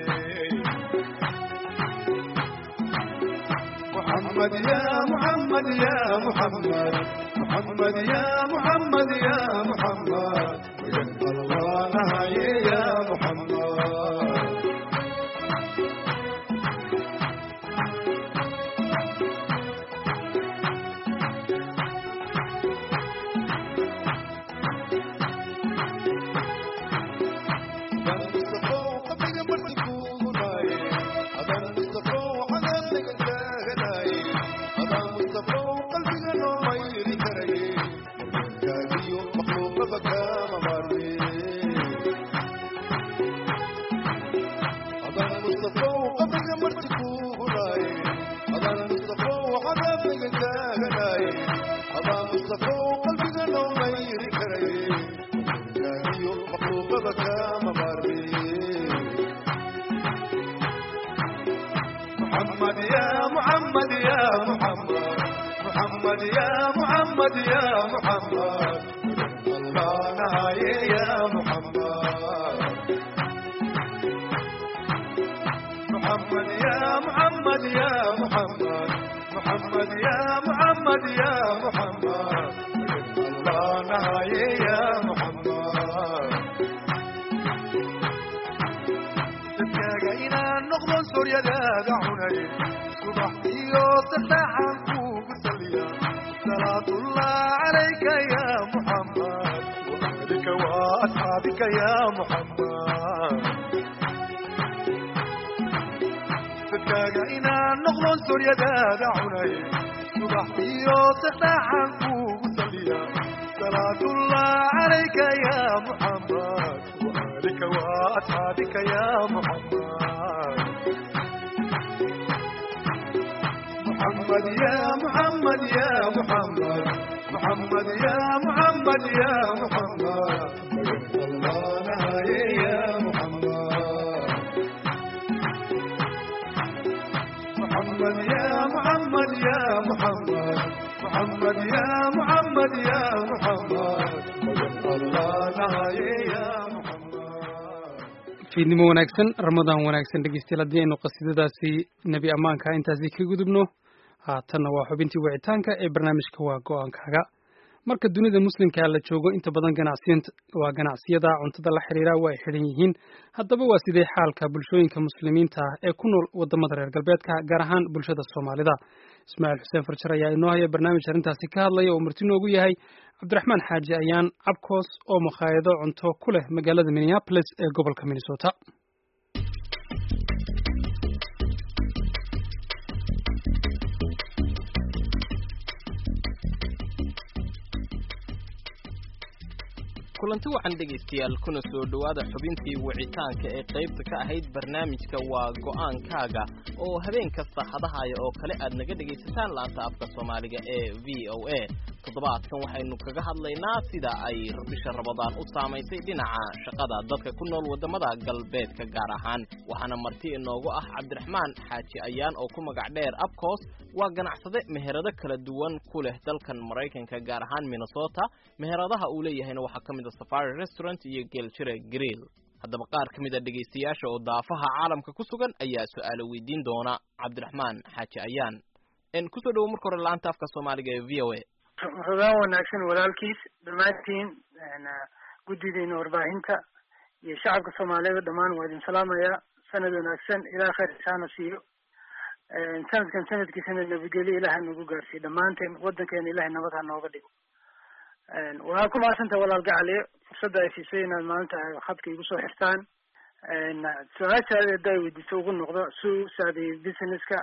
محمد يا محمد يا محمد محمد يا محمد يا محمد وجد الله نهاية يا محمد محمد يا محمد يا محمد محمد يا محمد يا محمد الله نهاية يا محمد محمد يا محمد يا محمد محمد يا محمد يا محمد الله نهاية يا محمد dadkaaga inaan noqdo soryadaada cunay subaxdiyo saddexaan kuugu saliya salaatullah calayka ya muxammad waahlika waa asxaabika ya muxammad dadkaaga inaan noqdo soryadaada cunay subaxdiyo saddexaan kuugu saliya salaatullah calayka ya muxammad وآلك وأصحابك يا محمد محمد يا محمد يا محمد محمد يا محمد يا محمد الله نهاية يا محمد محمد يا محمد يا محمد محمد يا محمد يا محمد الله نهاية يا محمد fiidnimo wanaagsan ramadaan wanaagsan dhegeystayaal haddii aynu qasiidadaasi nebi ammaanka intaasi ka gudubno haatanna waa xubintii wicitaanka ee barnaamijka waa go-aankaaga marka dunida muslimkaa la joogo inta badan ganacsiyant waa ganacsiyada cuntada la xiriira waa ay xidhan yihiin haddaba waa sidee xaalka bulshooyinka muslimiinta ah ee ku nool wadamada reer galbeedka gaar ahaan bulshada soomaalida ismaaciil xuseen farjar ayaa inoo haya barnaamij arrintaasi ka hadlaya oo marti noogu yahay cabdiraxmaan xaaji ayaan cabkoos oo makhaayado cunto ku leh magaalada minneapolis ee gobolka minnesota kulanti wacan dhegaystayaal kuna soo dhowaada xubintii wicitaanka ee qaybta ka ahayd barnaamijka waa go'aankaaga oo habeen kasta hadahaya oo kale aad naga dhegaysataan laanta afka soomaaliga ee v o a toddobaadkan waxaynu kaga hadlaynaa sida ay bisha rabadaan u saamaysay dhinaca shaqada dadka ku nool waddamada galbeedka gaar ahaan waxaana marti inoogu ah cabdiraxmaan xaaji ayaan oo ku magac dheer abcoos waa ganacsade meherado kala duwan ku leh dalkan maraykanka gaar ahaan minnesota meheradaha uu leeyahayna waxaa ka mid a safari restaurant iyo geeljire grill haddaba qaar ka mid a dhegaystayaasha oo daafaha caalamka ku sugan ayaa su-aalo weydiin doona cabdiraxmaan xaaji ayaan kusoo dhawo marka hore laanta afka soomaaliga ee v o a rogaan wanaagsan walaalkiis dhammaantiin guddidiina warbaahinta iyo shacabka soomaaliyeed dhammaan waa idin salaamayaa sanad wanaagsan ilaah khayr isaana siiyo sanadkan sanadkiisana nabadgelyo ilaah nagu gaarsiiyo dhammaanteen waddankeena ilahay nabad ha nooga dhigo waa ku mahadsantaha walaal gacaliye fursadda ay siisay inaad maalinta khadka igu soo xirtaan su-aashaada hadda ay weydiiso ugu noqdo si u saadeeyay businesska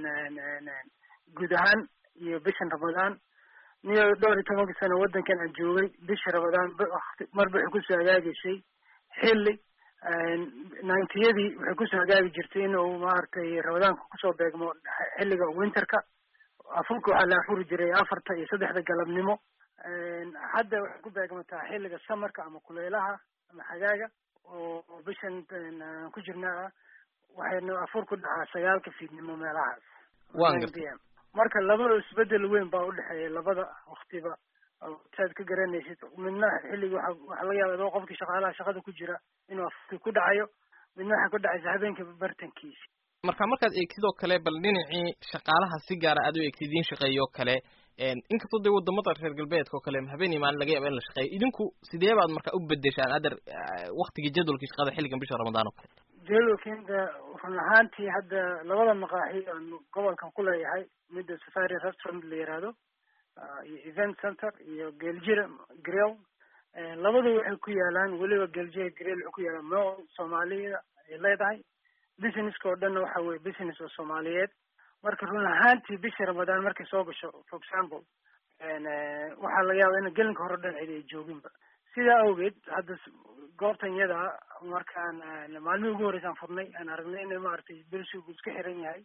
guud ahaan iyo bishan ramadaan niyo dhowr iyo tobankii sano waddankan aan joogay bisha ramadaan marba waxay kusoo hagaagaysay xilli ninetiyadii waxay kusoo hagaagi jirtay in uu maaragtay ramadaanka kusoo beegmo xilliga winterka afurka waxaa la afuri jiray afarta iyo saddexda galabnimo hadda waxay ku beegmataa xilliga samarka ama kulaylaha ama xagaaga oo bishan ku jirnaa ah waxayna afur ku dhacaa sagaalka fiidnimo meelahaas waan gartay marka labada isbedel weyn baa udhexeeya labada waktiba saad ka garanaysid midna xilligi waa waxaa laga yaaba adoo qofkii shaqaalaha shaqada ku jira inuu afurkii ku dhacayo midna waxay ku dhacaysa habeenka bartankiisi marka markaad eegtid oo kale bal dhinacii shaqaalaha si gaara aad u eegtid idiin shaqeeyo oo kale inkastoo dee wadamada reer galbeedka oo kale habeenii maalin laga yaaba in la shaqeeyo idinku sidee baad marka u bedeshaan adar waktigii jadwalkii shaqada xilligan bisha ramadaan oo kale jadwalkinda run ahaantii hadda labada maqaaxi aan gobolkan ku leeyahay midda safari restaurant la yihahdo iyo event center iyo geljira grill labadu waxay ku yaalaan weliba geljira grill wuxuu ku yaalaa meel soomaalida ay leedahay businesska oo dhanna waxa weye business oo soomaaliyeed marka run ahaantii bisha ramadaan markay soo gasho for example waxaa laga yaaba in gelinka hore dhan cid ay jooginba sidaa awgeed hadda goobtan yada markaan maalmihii ugu horreysaan furnay aan aragnay in maaragtay belsigu iska xiran yahay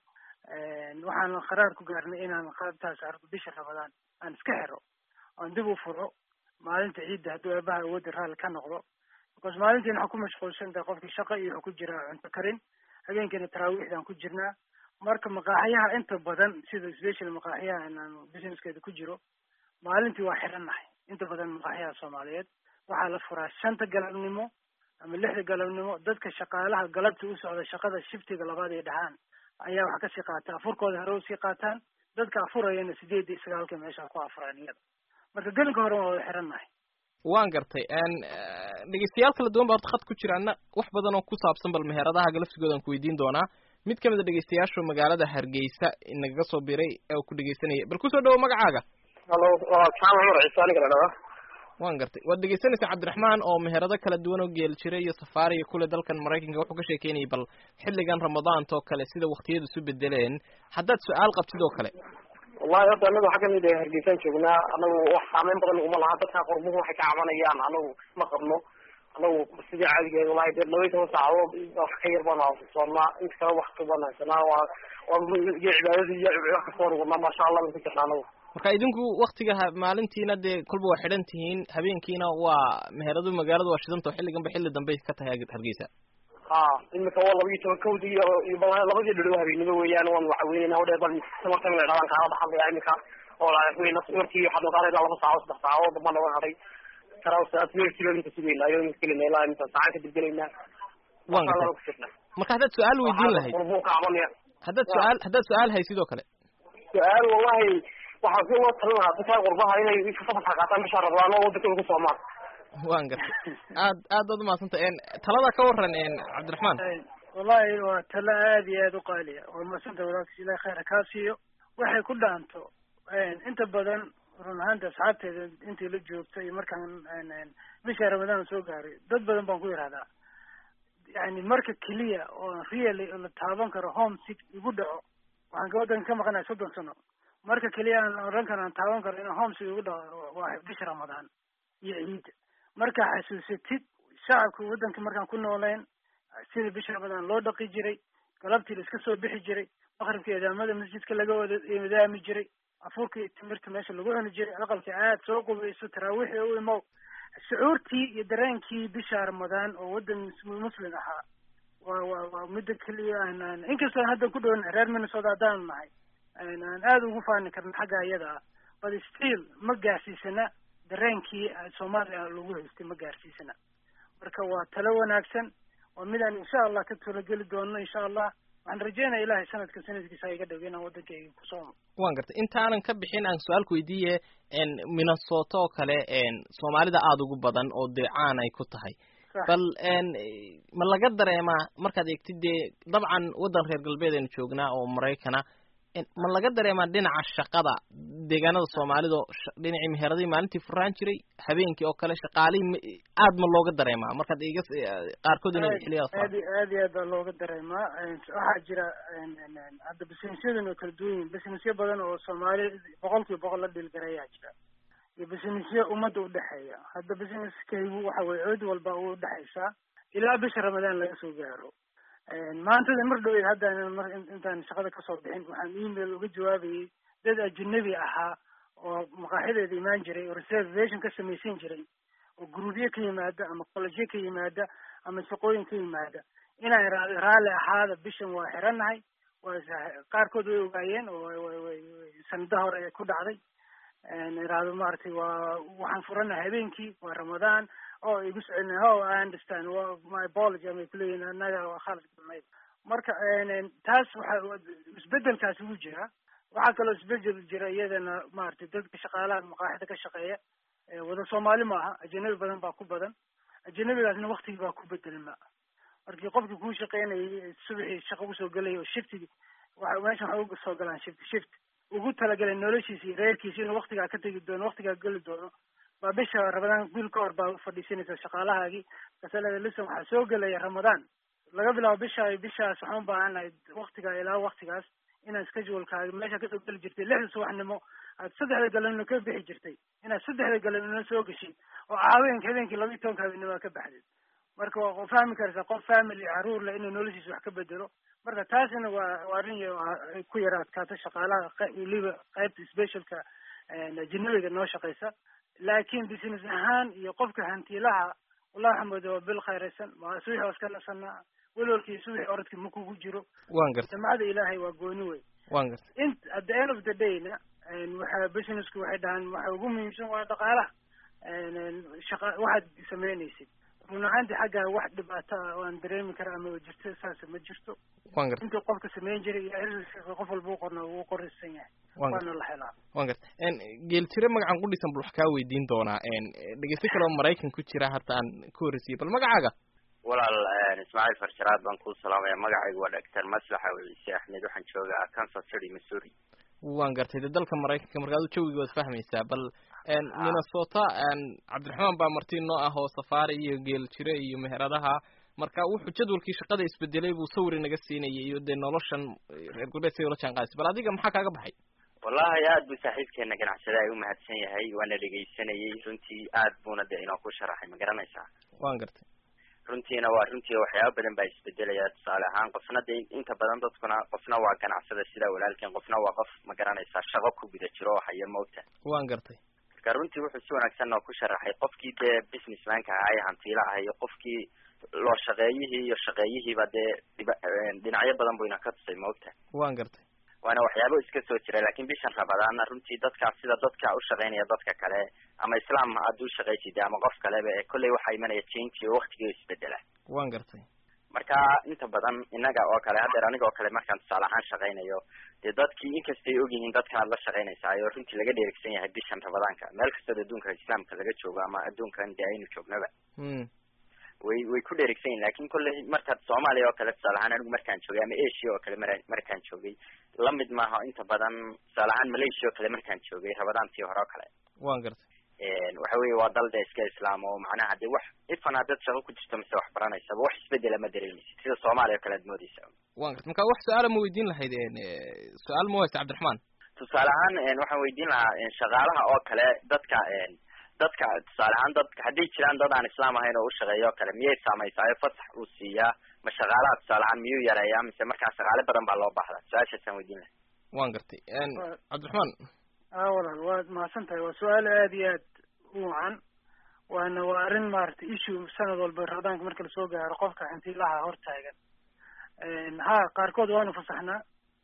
waxaan qaraar ku gaarnay inaan qaabtaas arko bisha ramadaan aan iska xiro aan dib u furo maalinta ciidda hadduu eebaha awoodda raalli ka noqdo because maalintiin waxaa ku mashquulsan tahay qofkii shaqa iyo wuxuu ku jiraa cunto karin habeenkiina taraawiixdaan ku jirnaa marka maqaaxiyaha inta badan sida special maqaaxiyaha inaan businesskeeda ku jiro maalintii waa xirannahay inta badan maqaaxiyaha soomaaliyeed waxaa la furaa shanta galabnimo ama lixda galabnimo dadka shaqaalaha galabta u socda shaqada shiftiga labaad ay dhahaan ayaa wax kasii qaata afurkooda hore usii qaataan dadka afurayana sideed iyo sagaalka meesha ku afuraan iyada marka gelinka hore waa wada xirannahay waan gartay dhegeystayaal kala duwan ba horta khad ku jiraana wax badan oo ku saabsan bal meheradaha galafsigooda aan ku weydiin doonaa mid kamid a dhegeystayaashu magaalada hargeysa nagaga soo biray oo ku dhegeysanaya bal kusoo dhawo magacaaga halo kaan cumar ciise aniga la dhadaa waan gartay waad dhegeysanaysaa cabdiraxmaan oo meherado kala duwan oo geel jira iyo safaariga kule dalkan maraykanka wuxuu ka sheekeynayay bal xilligan ramadaanta oo kale sida waktiyadu isu bedeleen haddaad su-aal qabtid oo kale wallahi hadda anaga waxaa kamid ah hargeysaan joognaa anagu wax saameyn badan uguma laha dadka qurbuhu waxay ka cabanayaan anagu ma qabno anagu sidii caadigeed wallahi dee laba iyo toban saacadood wax ka yar baan soonnaa inta kale wakti baan haysanaa waa waa iyo cibaadadii iyo wax kastoo nugunaa maasha allah baan ku jirnaa anagu marka idinku waktiga maalintiina dee kolba waa xidhan tihiin habeenkiina waa meheradu magaaladu waa shidantao xilliganba xilli dambey ka tahay hargeysa ha imika waa laba iyo toban kawdi iyo iyo labadii dhadhow habeenimo weeyaan waan waxaweynena hodheer bal samartan la dhadan kaala dhaxalaya imika oo markii waxaad noqaanay ilaa laba saacadood saddex saacadood dambana waan hadhay karaasmeelkiiba sugayna ayoo imika gelina ilaa imika saacaan kadib gelayna waan gartay marka haddaad su-aal weydiin lahayd qurbuhu ka cabanaya haddaad su-aal haddaad su-aal haysid oo kale su-aal wallahi waxaa si loo talin lahaa dadka qurbaha inay fasaxa qaataan bisha rabadaan oo wadankooda ku soomaan waan gartay aad aad baad umahadsantay talada ka waran cabdiraxmaan wallahi waa talo aad iyo aad u qaaliya waa madsanta walaakis ilahi khayra kaa siiyo waxay ku dhaanto inta badan run ahaanta asxaabteeda intii la joogto iyo markaan bisha ramadaan soo gaaray dad badan baan ku yihahdaa yani marka keliya oo really la taaban karo home sick igu dhaco waxaan ka waddanka ka maqanahay soddon sano marka keliya aan oran karo aan taaban karo inaan home sick igu dhaco waa bisha ramadaan iyo ciidda markaa xasuusatid shacabka waddanka markaan ku nooleyn sida bisha ramadaan loo dhaqi jiray galabtii la iska soo bixi jiray maqribka eedaamada masjidka laga wada eedaami jiray afurkii timirta meesha lagu cuni jiray aqalka aad soo qubayso taraawiixi u imow shucuurtii iyo dareenkii bisha ramadaan oo waddan muslim ahaa waa waa waa midda keliya aan inkastoo hadda ku dhowan reer minnesota haddaanu nahay aan aada ugu faani karna xagga iyada ah but still ma gaarsiisana dareenkii soomaaliya lagu haystay ma gaarsiisana marka waa talo wanaagsan waa midaan insha allah ka talageli doono insha allah waxaan rajeynaya ilahay sanadka sanadkiisa iga dhow inaan waddankayga kusoomo waan gartay intaanan ka bixin aan su-aalku weydiiye minnesota oo kale soomaalida aada ugu badan oo dee caan ay ku tahay bal ma laga dareemaa markaad eegtid dee dabcan waddan reer galbeed aynu joognaa oo maraykana ma laga dareemaa dhinaca shaqada deegaanada soomaalida oo dhinacii meheradii maalintii furaan jiray habeenkii oo kale shaqaalihii aad ma looga dareemaa markaad iga qaarkood inay xiliyada aad iyo aad iyo aad baa looga dareemaa waxaa jira hadda businessyadan oo kala duwan yihin businessyo badan oo soomaali boqol kiiba boqol la dhiilgarayaa jira iyo businessyo ummadda udhexeeya hadda businesskaygu waxa weye cid walba u udhexaysaa ilaa bisha ramadaan laga soo gaaro maantada mar dhaweyd haddaan intaan shaqada kasoo bixin waxaan email uga jawaabayay dad ajanabi ahaa oo maqaaxideeda imaan jiray oo reservation ka samaysan jiray oo groupyo ka yimaada ama collegeyo ka yimaada ama shaqooyin ka yimaada inaan iraado raalli ahaada bishan waa xirannahay waa qaarkood way ogaayeen oo sanada hore ku dhacday iraado maaragtay waa waxaan furanahay habeenkii waa ramadaan oo igu socelina ho i understand my apology amay kuleeyihin annaga waa khalad galnay marka taas waxa isbedelkaas ugu jira waxaa kaloo isbedel jira iyadana maaragtay dadka shaqaalaha maqaaxida ka shaqeeya wada soomaali maaha ajanabi badan baa ku badan ajanabigaasna waktigii baa ku bedelma markii qofkii kuu shaqeynayay subaxii shaqo usoo gelaya oo shiftigi waxa meeshan waxay uga soo galaan shift shift ugu talagalay noloshiisa iyo reerkiisa inuu waktigaa ka tegi doono waktigaa geli doono baa bisha ramadaan bil ka hor baa fadhiisanaysa shaqaalahaagii kasaleda listen waxaa soo gelaya ramadaan laga bilaabo bisha bishaas waxaan u baahanahay waktigaa ilaa waktigaas inaan schedulekaaga meesha kasoo geli jirtay lixda subaxnimo aad saddexda galabnimo ka bixi jirtay inaad saddexda galabnimo soo geshid oo haweenka habeenkii laba iyo tobanka habeenimo ka baxdid marka waa fahmi karaysaa qof family caruur leh inuu noloshiisa wax ka bedelo marka taasina waa waa arrin ku yara adkaato shaqaalaha weliba qaybta specialka ajanabiga noo shaqeysa laakiin business ahaan iyo qofka hantiilaha wallahi xamooda waa bil khayraysan waa subaxi waa iska nasanaa welwalkii subaxi orodkii ma kugu jiro wan garta jamacada ilaahay waa gooni wey wan garta int at the end of the dayna waxa businessku waxay dhahaan waxa ugu muhiimsan waa dhaqaalaha shaqa waxaad sameynaysid run ahaantii xaggaa wax dhibaata ah oo aan dareemi kara ama jirto saas ma jirto wan garta intuu qofka sameyn jiray iyo xiriirka qof walba u qorna wuu qoraysan yahay waana la helaa wan garta geel jire magacan qudhisan bal wax kaa weydiin doonaa dhegeysto kale oo maraykan ku jira hadda aan ka horreysiyay bal magacaaga walaal ismaaciil farsharaad baan kuu salaamaya magacaygu waa doctor maslaxa ciise axmed waxaan joogaa kansas city missouri waan gartay de dalka maraykanka marka adu jawiga waad fahmaysaa bal minnesota cabdiraxmaan baa marti noo ah oo safaari iyo geel jire iyo meheradaha marka wuxuu jadwalkii shaqada isbedelay buu sawir naga siinayay iyo dee noloshan reer galbeed say ula jaan qaadaysa bal adiga maxaa kaaga baxay wallahi aad buu saaxiibkeena ganacsada ay umahadsan yahay waana dhegaysanayay runtii aad buuna de inoo ku sharaxay ma garanaysaa waan gartay runtiina waa runtii waxyaaba badan baa isbedelaya tusaale ahaan qofna de inta badan dadkuna qofna waa ganacsada sida walaalkeen qofna waa qof ma garanaysaa shaqo ku guda jiro oo haya maogta waan gartay marka runtii wuxuu si wanaagsan oo ku sharaxay qofkii dee businessmanka ahaa ee hantiila ah iyo qofkii loo shaqeeyihii iyo shaqeeyihiiba dee dhiba dhinacyo badan buu ina ka tusay maogta waan gartay waana waxyaabo iska soo jira laakiin bishan rabadaana runtii dadkaas sida dadka ushaqeynaya dadka kale ama islaam aad u shaqaysid ama qof kaleba ee kolley waxaa imanaya change oo waktigii isbedela waan gartay marka inta badan innaga oo kale haddeer aniga oo kale markaan tusaale ahaan shaqaynayo dee dadkii inkastay ogyihiin dadkan aad la shaqaynaysaa oo runtii laga dheerigsan yahay bishan rabadaanka meel kastoo adduunka islaamka laga joogo ama adduunkan dee aynu joognaba way way ku dheerigsan yihin lakin kolley markaad soomaaliya oo kale tusaale ahaan anigu markaan joogay ama asia oo kale mara markaan joogay lamid maaha inta badan tusaale ahaan malaysia oo kale markaan joogay rabadaantii hore oo kale waan gartay waxa weeye waa dal de iska islaam oo macnaha de wax ifan haddaad shaqo ku jirto mise wax baranaysaba wax isbedela ma dareemaysid sida soomaaliya o kale aad moodeysa wan gartay marka wax su-aala ma weydiin lahayd su-aal ma haysa cabdiraxmaan tusaale ahaan waxaan weydiin lahaa shaqaalaha oo kale dadka dadka tusaale ahaan dadka hadday jiraan dad aan islaam ahayn oo ushaqeeya oo kale miyay saameysaayo fasax uu siiyaa ma shaqaalaha tusaale ahaan miyuu yareeyaa mise markaa shaqaale badan baa loo baahda su-aashaasaan weydiin lahay wan gartay cabdiraxmaan a walaal waad mahadsan tahay waa su-aal aada iyo aad u wacan waana waa arrin maaragtay issue sanad walba ramadaanka marka lasoo gaaro qofka hantiilaha hortaagan ha qaarkood waanu fasaxnaa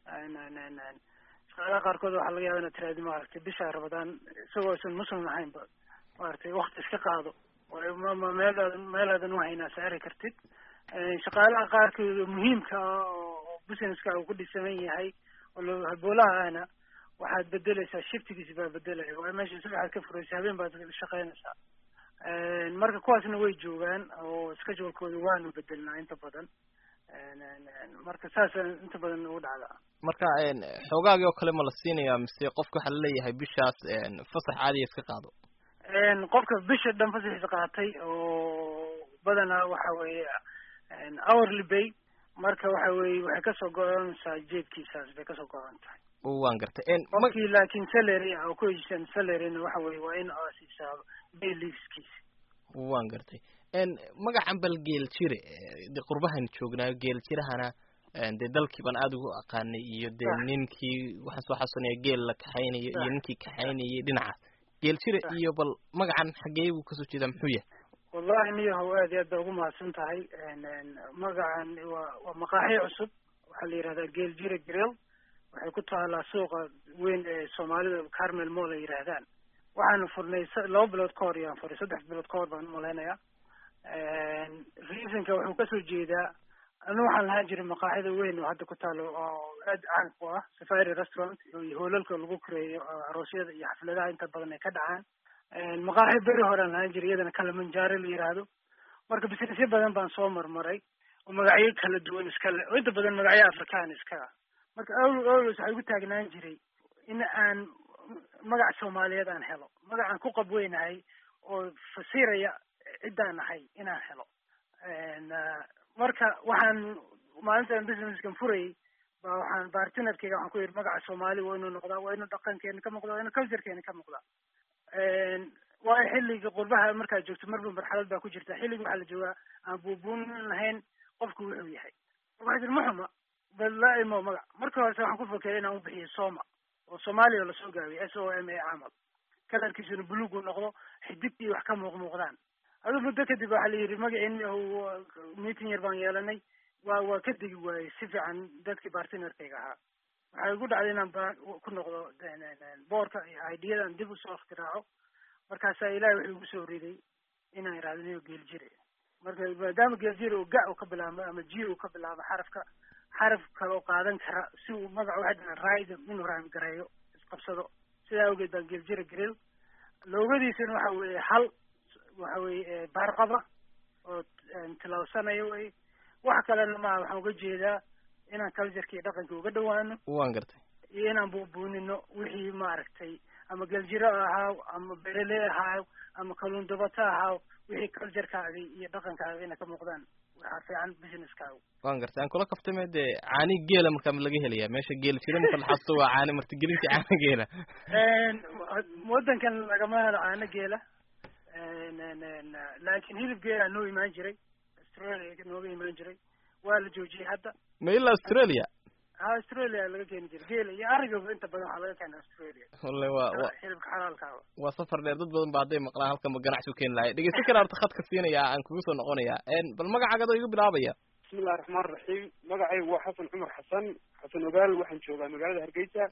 shaqaalaha qaarkood waxaa laga yaaba inaad tiraadi maaragtay bisha ramadaan isagoo isan muslim ahaynba maaragtay wakti iska qaado meelaadan meelaadan uhaynaa saari kartid shaqaalaha qaarkood muhiimka ah oo businesska uu ku dhisaman yahay oo halboolaha ahna waxaad bedeleysaa shiftigiisi baa bedelaya waa meesha subaxaad ka furaysa habeen baad shaqeynaysaa marka kuwaasna way joogaan oo schedulekooda waanu bedelnaa inta badan marka saasa inta badan ugu dhacdaa marka xoogaagii oo kale ma la siinayaa mise qofka waxaa laleeyahay bishaas fasax caadiya iska qaado qofka bisha dhan fasaxiisa qaatay oo badanaa waxa weeye hourly bay marka waxa weeye waxay kasoo go-onaysaa jeedkiisaas bay kasoo go-on tahay waan gartay qofkii laakiin salary ah oo ku heshiisaan salaryna waxa weeye waa in aa siisaa bay leaveskiisa waan gartay magacan bal geel jire de qurbahan joognaayo geel jirahana dee dalkii baan aada ugu aqaanay iyo dee ninkii waxaan soo xasuunaya geel la kaxaynayo iyo ninkii kaxaynayay dhinacaas geel jire iyo bal magacan xagee buu kasoo jeedaa muxuu yahay wallahi niyahow aad iyo aad baa ugu mahadsan tahay magacan waa waa maqaaxi cusub waxaa la yihahdaa geel jire grill waxay ku taalaa suuqa weyn ee soomaalida carmel mall ay yidhaahdaan waxaanu furnay laba bilood ka hor yaan furay saddex bilood ka hor baan umalaynaya reasonka wuxuu kasoo jeedaa anu waxaan lahaan jiray maqaaxida weyn oo hadda ku taalo oo aad caan ku ah safari restaurant iyo hoolalka lagu koreeyo aroosyada iyo xafladaha inta badan ay ka dhacaan maqaaxi beri horean lahaan jiray iyadana kalamanjaro la yiraahdo marka businessyo badan baan soo marmaray oo magacyo kala duwan iska le oo inta badan magacyo african iska ah marka awl awlos waxay ugu taagnaan jiray in aan magac soomaaliyeed aan helo magacaan ku qabweynahay oo fasiraya ciddaan nahay inaan helo marka waxaan maalintan businesskan furayay ba waxaan bartinarkeyga waxaan ku yidhi magaca soomaali waa inuu noqdaa waa inuu dhaqankeena ka muuqdaa waa inuu culturekeena ka muuqdaa waayo xilliga qurbaha markaad joogto marba marxalad baa ku jirta xilliga waxaa la joogaa aan buubuunin lahayn qofku wuxuu yahay waxaa jir ma xuma bal laa imo magac marka horese waxaan ku fakeray inaan u bixiyo soma oo soomaaliya oo lasoo gaabiyay s o m a camal kalarkiisuna buluug uu noqdo xidigtii wax ka muuq muuqdaan aduu muddo kadib waxaa la yidhi magaciini meeting yar baan yeelanay waa waa ka degi waayey si fiican dadkii bartinarkayga ahaa waxay igu dhacday inaan ba ku noqdo boorka iyo ideadan dib usoo iktiraaco markaasaa ilahay wuxuu igu soo riday inaan irahdo niyo geeljire marka maadaama geeljire uu ga u ka bilaabo ama ji uu ka bilaabo xarafka xaraf kale oo qaadan kara si uu magaca waxay dhahaan raidam inuu raamgareeyo isqabsado sidaa awgeed baan geeljire grill loogadiisana waxa weeye hal waxa weye baarqaba oo tilaabsanaya wey wax kalena maha waxaan uga jeedaa inaan cultureki iyo dhaqanki uga dhawaano waan gartay iyo inaan buubuunino wixii maaragtay ama geljiro ahaaw ama berele ahaaw ama kaluun dabato ahaaw wixii culturekaaga iyo dhaqankaaga inay ka muuqdaan waxaa fiican businesskaaga waan gartay aan kula kaftame dee caani geela markaa ma laga helayaa meesha geel jira marka la xasto waa caani martigelintii caana geela waddankan lagama helo caano geela laakiin hilib geela noo imaan jiray australia nooga imaan jiray waa la joojiyey hadda ma ilaa australia ha australia laga keeni jiray geela iyo arigaba inta badan waxaa laga keena australia walle waa wa hilibka xalaalkaa waa safar dheer dad badan ba hadday maqlaan halkan ma ganacsi u keeni lahay dhegeysta kale horta khadka siinayaa aan kugu soo noqonayaa bal magacaaga adoo igu bilaabaya bismillahi raxmaan raxiim magacaygu waa xasan cumar xasan xasan ogaal waxaan joogaa magaalada hargeysa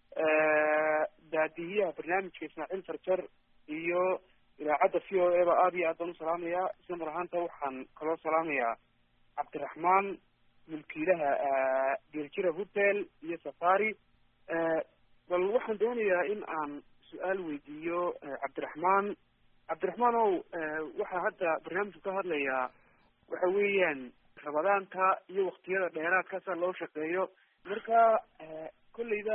daadihiyaha barnaamijka ismaaciil farjar iyo idaacadda v o e ba aada iyo aad baan u salaamayaa isla mar ahaanta waxaan kaloo salaamayaa cabdiraxmaan mulkiilaha geeljira hotel iyo safari bal waxaan doonayaa in aan su-aal weydiiyo cabdiraxmaan cabdiraxmaan ow waxaa hadda barnaamijku ka hadlayaa waxa weeyaan rabadaanta iyo waktiyada dheeraadka saa loo shaqeeyo marka kolleyda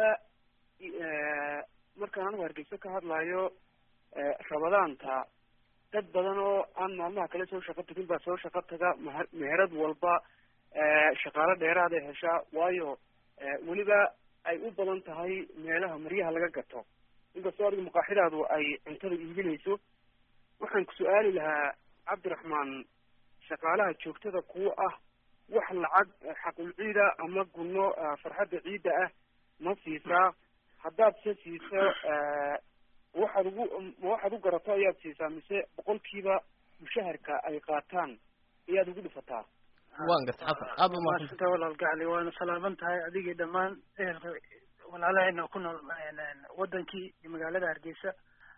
markaan anigu hargeysa ka hadlayo rabadaanta dad badan oo aan maalmaha kale soo shaqo tagin baa soo shaqo taga mah- meherad walba shaqaalo dheeraaday heshaa waayo weliba ay u badan tahay meelaha maryaha laga gato inkastoo adiga maqaaxidaadu ay cuntada iibinayso waxaan ku su-aali lahaa cabdiraxmaan shaqaalaha joogtada kuwa ah wax lacag xaqul ciida ama gunno farxadda ciidda ah ma siisaa haddaad se siiso waxaad ugu ma waxaad u garato ayaad siisaa mise boqolkiiba mushaharka ay qaataan ayaad ugu dhifataa waan garta xasan aad u mahadsan maasanta walaal gacli waana salaaman tahay adigii dhammaan ehelka walaalahayna ku nool wadankii iyo magaalada hargeysa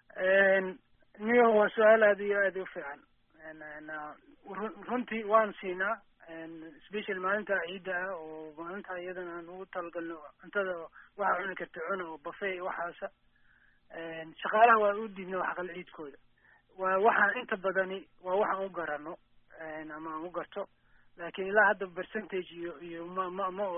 niyo waa su-aal aad iyo aad u fiican run- runtii waan siinaa special maalinta ciidda ah oo maalinta iyadana aan ugu talagalno cuntada waxaa cuni karta cuna oo buffet waxaasa shaqaalaha waa u diidna wax aqal ciidkooda waa waxaan inta badani waa waxaan u garano ama aan u garto laakiin ilaa hadda percentage iyo iyo ma ma ma oran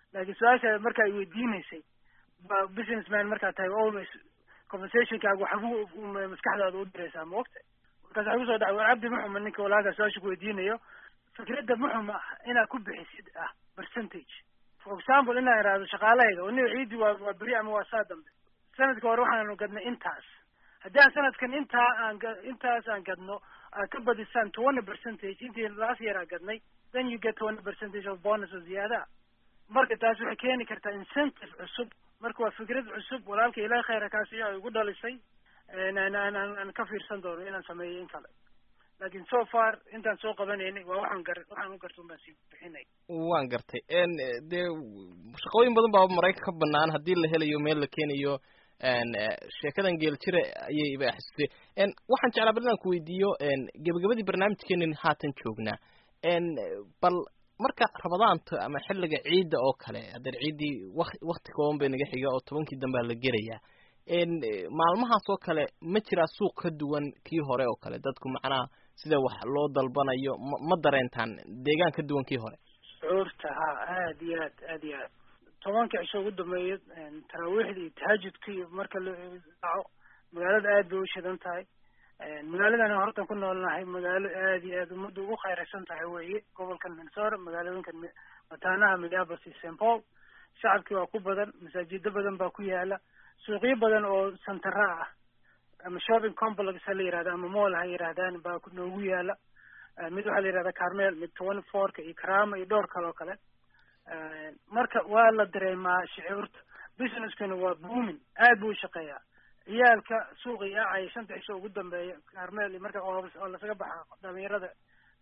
laakiin su-aasha marka ay weydiinaysay ba businessman markaad tahay always conversationkaaga waxbuu maskaxdaada u diraysaa ma ogta markaas waxay kusoo dhacay war cabdi muxuma ninka walaalkaa su-aasha ku weydiinayo fikradda muxuma ah inaad ku bixisid ah percentage for example inaan iraahdo shaqaalahayga oo niga ciidii waa waa beri ama waa saa dambe sanadka hore waxaanu gadnay intaas haddii aan sanadkan intaa aan ga- intaas aan gadno aad ka badisaan twenty percentage intii last year aan gadnay then you get twenty percentage of bonus oo ziyaada marka taas waxay keeni kartaa incentive cusub marka waa fikrad cusub walaalka ilaahay khayra kaasi ay igu dhalisay aan aan aan aan ka fiirsan doono inaan sameeyo in kale laakiin so far intaan soo qabanaynay waa waxaan gar waxaan u garta unbaan sii bixinay waan gartay n dee shaqooyin badan baa maraykan ka banaan haddii la helayo meel la keenayo n sheekadan geel jire ayay iba xasustay n waxaan jeclaa bal inaan ku weydiiyo n gebagabadii barnaamijkeenin haatan joognaa n bal marka rabadaanta ama xilliga ciidda oo kale haddee ciiddii wak wakti kooban bay naga xiga oo tobankii dambea la gelayaa n maalmahaas oo kale ma jiraa suuq ka duwan kii hore oo kale dadku macnaha sida wax loo dalbanayo ma ma dareentaan deegaan ka duwan kii hore cuurta ha aad iyo aad aad iyo aad tobanka cisho ugu dambeeya taraawiixda iyo tahajudka iyo marka la dhaco magaalada aad bay u shidan tahay magaaladan hortan ku noolnahay magaalo aad iyo aad ummadda ugu khayraysan tahay weeye gobolkan minnesota magaalooyinkan mi- mataanaha minneapolis iyo st paul shacabkii waa ku badan masaajido badan baa ku yaala suuqyo badan oo santara ah ama shopping complex ha la yihahda ama mall ha yidhahdaan baa ku- noogu yaala Eh, mid waxaa la yihahda carmel mid twenty fourka iyo karama iyo dhowr kale oo kale Eh, marka waa la dareemaa shucuurta businesskuna waa booming aad buu u shaqeeyaa ciyaalka suuqa yaacaya shanta cisho ugu dambeeya carmel iyo marka oo oo lasaga baxa dhalinyarada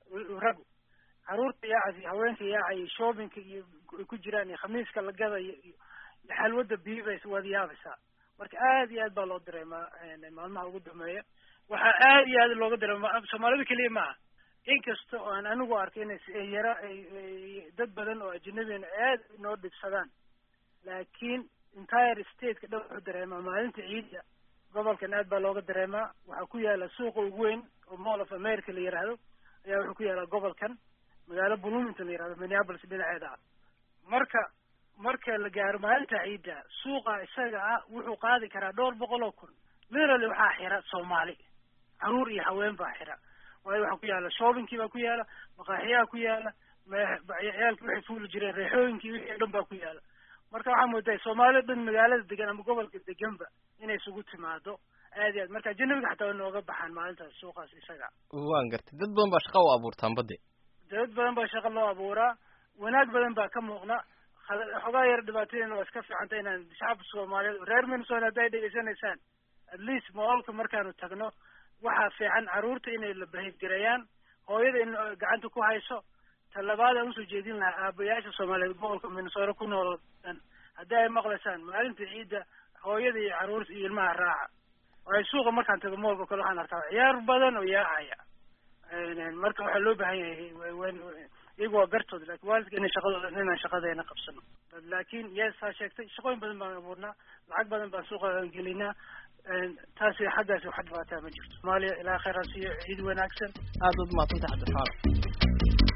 rag caruurta yaacaysa iyo haweenka yaacaya iyo shoppingka iyo ay ku jiraan iyo khamiiska la gadayo iyo iyo xalwada biibays waad yaabaysaa marka aad iyo aad baa loo dareemaa eh, maalmaha ugu dambeeya waxaa aad iyo aad looga dareemaa soomaalida keliya maaha inkasta oo aan anigu arkay inay s- ay yara ay ay- dad badan oo ajnabina aad noo dhibsadaan laakiin entire stateka dhan wuxuu dareemaa maalinta ciidda gobolkan aad baa looga dareemaa waxaa ku yaala suuqa ugu weyn oo mall of america la yihahdo ayaa wuxuu ku yaalaa gobolkan magaalo bloomington la yihahdo minneapolis dhinaceeda ah marka marka la gaaro maalinta ciidda suuqa isaga ah wuxuu qaadi karaa dhowr boqol oo kun literally waxaa xira soomaali caruur iyo haween baa xira waayo waxaa ku yaala shoppingkii baa ku yaala maqaaxiyaha ku yaala me- ciyaalkii waxay fuuli jireen reexooyinkii wixii o dhan baa ku yaala marka waxaa moodaa soomaali dhan magaalada degan ama gobolka deganba inay isugu timaado aad iyo aad marka ajanabiga xataa way nooga baxaan maalintaas suuqaas isaga waan gartay dad badan baa shaqa u abuurtaan badde dawlad badan baa shaqo loo abuuraa wanaag badan baa ka muuqna khal- xogaa yar dhibaatooyin waa iska fiicanta inaan shacabka soomaaliyeed reer minnesota hadday dhegeysanaysaan at least moolka markaanu tagno waxaa fiican caruurta inay la bahidgareeyaan hooyada in ay gacanta ku hayso talabaad aan usoo jeedin lahaa aabayaasha soomaaliyeed gobolka minnesota ku nool oo dhan haddii ay maqlaysaan maalinta ciidda hooyada iyo caruurta iyo ilmaha raaca waayo suuqa markaan tago moolka kale waxaan arkaa ciyaar badan oo yaacaya marka waxaa loo baahan yahay wa- wa- iyagu waa gartooda lakin waalidka inay shaqadooda inaan shaqadeena qabsano laakin yes haa sheegtay shaqooyin badan baan abuurnaa lacag badan baan suuqa gelinaa taasi xaggaasi wax dhibaataa ma jirto soomaaliya ilaa khayr ha siiyo ciid wanaagsan aad baad umaadsantahay cabdiraxmaan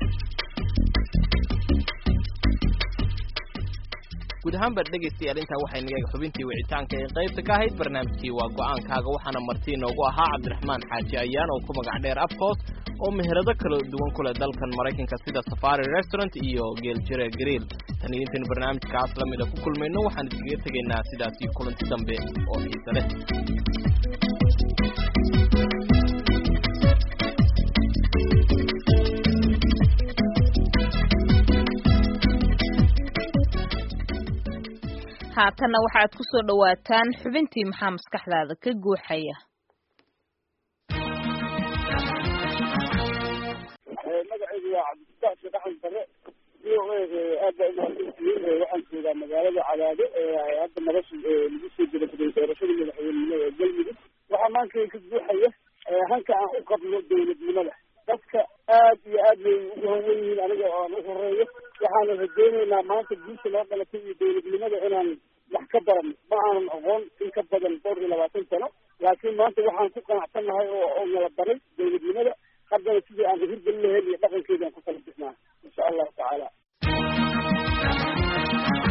guud ahaanba dhegaystayaal intaa waxay naga xubintii wicitaanka ee qaybta ka ahayd barnaamijkii waa go-aankaaga waxaana marti inoogu ahaa cabdiraxmaan xaaji ayaan oo ku magac dheer afkoos oo meherado kala duwan ku leh dalkan maraykanka sida safari restaurant iyo geeljire griil tan iyo intaynu barnaamijkaas la mida ku kulmayno waxaan iskaga tegaynaa sidaas iyo kulanti dambe oo xiise leh haatanna waxaad ku soo dhowaataan xubintii maxaa maskaxdaada ka guuxaya magacaygu waa cabdifataax sheekh axmed bare v o a aad baa umahadsantihiin waxaan joogaa magaalada cadaado ee hadda nolosha lagu soo gelasaday doorashada madaxweynenimo ee galmudug waxaa maankay ka guuxaya hanka aan u qabno dowladnimada dadka aad iyo aad bay ugu hawan yihiin aniga oo aan u horeeyo waxaana rajaynaynaa maanta guusha loo dhalatay iyo dowladnimada inaan wax ka barano ma aanan aqoon in ka badan dhowr iyo labaatan sano laakiin maanta waxaan ku qanacsan nahay oo oo nala baray dowladnimada haddana sidii aan hirgelin lahayn iyo dhaqankeedaan ku kala bixnaa insha allahu tacaala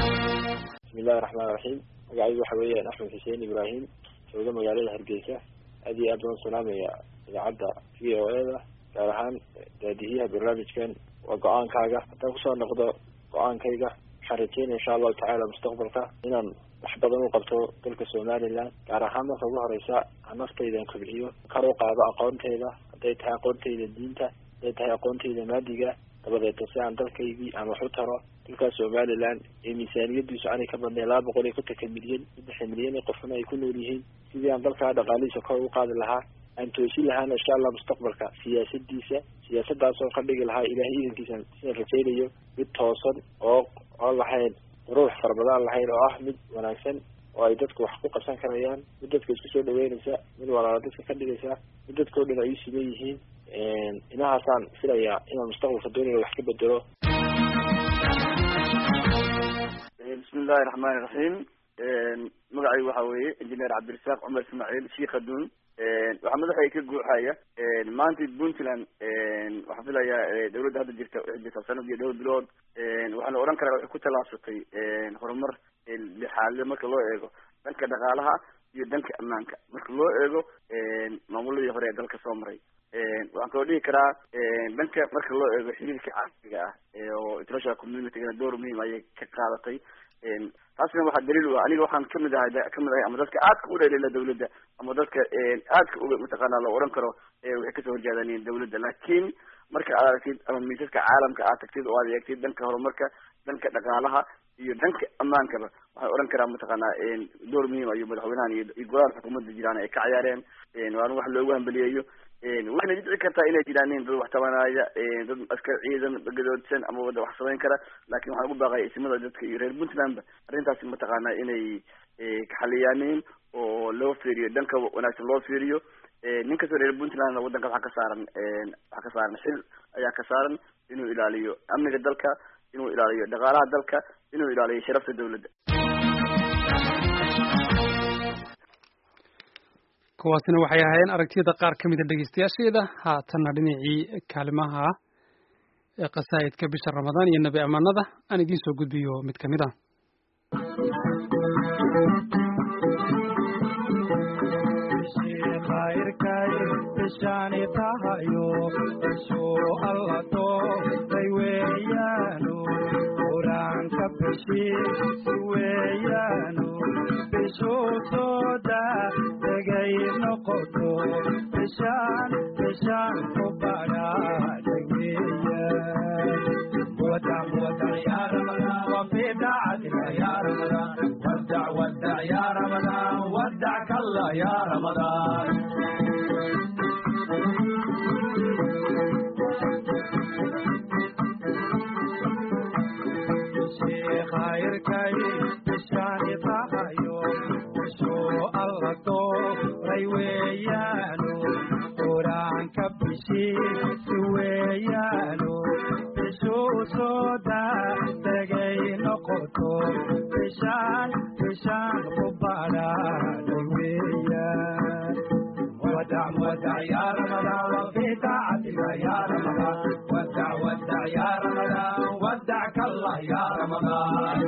bismillahi raxmaan raxiim magacaygu waxa weeyaan axmed xuseen ibraahim jooga magaalada hargeysa aad iyo aad baan salaamaya idaacadda v o e da gaar ahaan daadihiyaha barnaamijkan waa go-aankaaga haddaan kusoo noqdo go-aankayga waxaan rajeynaya insha allahu tacaala mustaqbalka inaan wax badan u qabto dalka somaliland gaar ahaan marka ugu horeysa naftaydan kobciyo kar u qaado aqoonteyda hadday tahay aqoonteyda diinta hadday tahay aqoonteyda maadiga dabadeeto si aan dalkaygii aan wax u taro dalkaas somaliland ee miisaaniyadiisu aanay ka badnayn laba boqol iyo kontonka milyan saddexa milyan ee qofna ay ku nool yihiin sidii aan dalkaa dhaqaalihiisa kor u qaadi lahaa aan toosin lahaana insha allah mustaqbalka siyaasadiisa siyaasadaasoo ka dhigi lahaa ilahay idankiisa sidaan rajaynayo mid toosan oo oon lahayn ruux fara badan lahayn oo ah mid wanaagsan oo ay dadku wax ku qabsan karayaan mid dadka isku soo dhaweynaysa mid walaala dadka ka dhigaysa mid dadkao dhan ay u siman yihiin inahaasaan filayaa inaan mustaqbalka doonaya wax ka bedelo bismillahi raxmaani raxiim magacaygu waxa weeye engineer cabdirasaaq cumar ismaaciil sheikh aduun waxaa madaxay ka guuxaya maanta puntland waxaan filayaa dawladda hadda jirta waxay jirtaa sanad iyo dhowr bilood waxaa la odhan karaa waxay ku tallaabsatay horumar lixaadle marka loo eego dhanka dhaqaalaha iyo dhanka ammaanka marka loo eego maamuladii hore ee dalka soo maray waxaan kaloo dhihi karaa dhanka marka loo eego xiriirka caalamiga ah oo international communitygana door muhiim ayay ka qaadatay taasina waxaa daliil u ah aniga waxaan kamid ahay kamid ahay ama dadka aadka u dheelela dawladda ama dadka aadka uga mataqaana la odhan karo waxay kasoo horjeedaan dawladda laakiin marka aad aragtid ama miisaska caalamka aad tagtid oo aad eegtid dhanka horumarka dhanka dhaqaalaha iyo dhanka ammaankaba waxaan odhan karaa mataqaanaa door muhiim ayuu madaxweynahan iyo golaha xukuumadda jiraan ay ka ciyaareen waana wax loogu hambeliyeeyo waxayna dhici kartaa inay jiraan dad wax tabanaya dad askar ciidan gadoodsan ama wada wax samayn kara laakin waxaan ugu baaqaya isimada dadka iyo reer puntlandba arrintaasi mataqaana inay kaxaliyaanin oo loo fiiriyo dhanka wanaagsan loo fiiriyo nin kastoo reer puntlandna waddanka waxaa ka saaran waxaa ka saaran xil ayaa ka saaran inuu ilaaliyo amniga dalka inuu ilaaliyo dhaqaalaha dalka inuu ilaaliyo sharafta dawladda kuwaasina waxay ahaayeen aragtiyada qaar ka mida dhegeystayaasheeda haatanna dhinacii kaalimaha ee qasaa'idka bisha ramadaan iyo nebi amaanada aan idiin soo gudbiyo mid ka mid a bishani tahayo bishu alla doortay weeyaanu qur-aanka bishiisi weeyaanu bishu sooda tegay noqoto bishaan bishaan ku badhaadhay weeyaan ودع ودع يا رمضان وفي دعتك يا رمضان ودع ودع يا رمضان ودعك الله يا رمضان khayrkay bishaani tahayo bishuu alla dooray weeyaanu qur-aanka bishiisi weeyaanu bishuu sooda degay noqoto bishaan bishaan ku badhaadhay weeyaan ودع ودع يا رمضان وفي طاعتك يا رمضان ودع ودع يا رمضان ودعك الله يا رمضان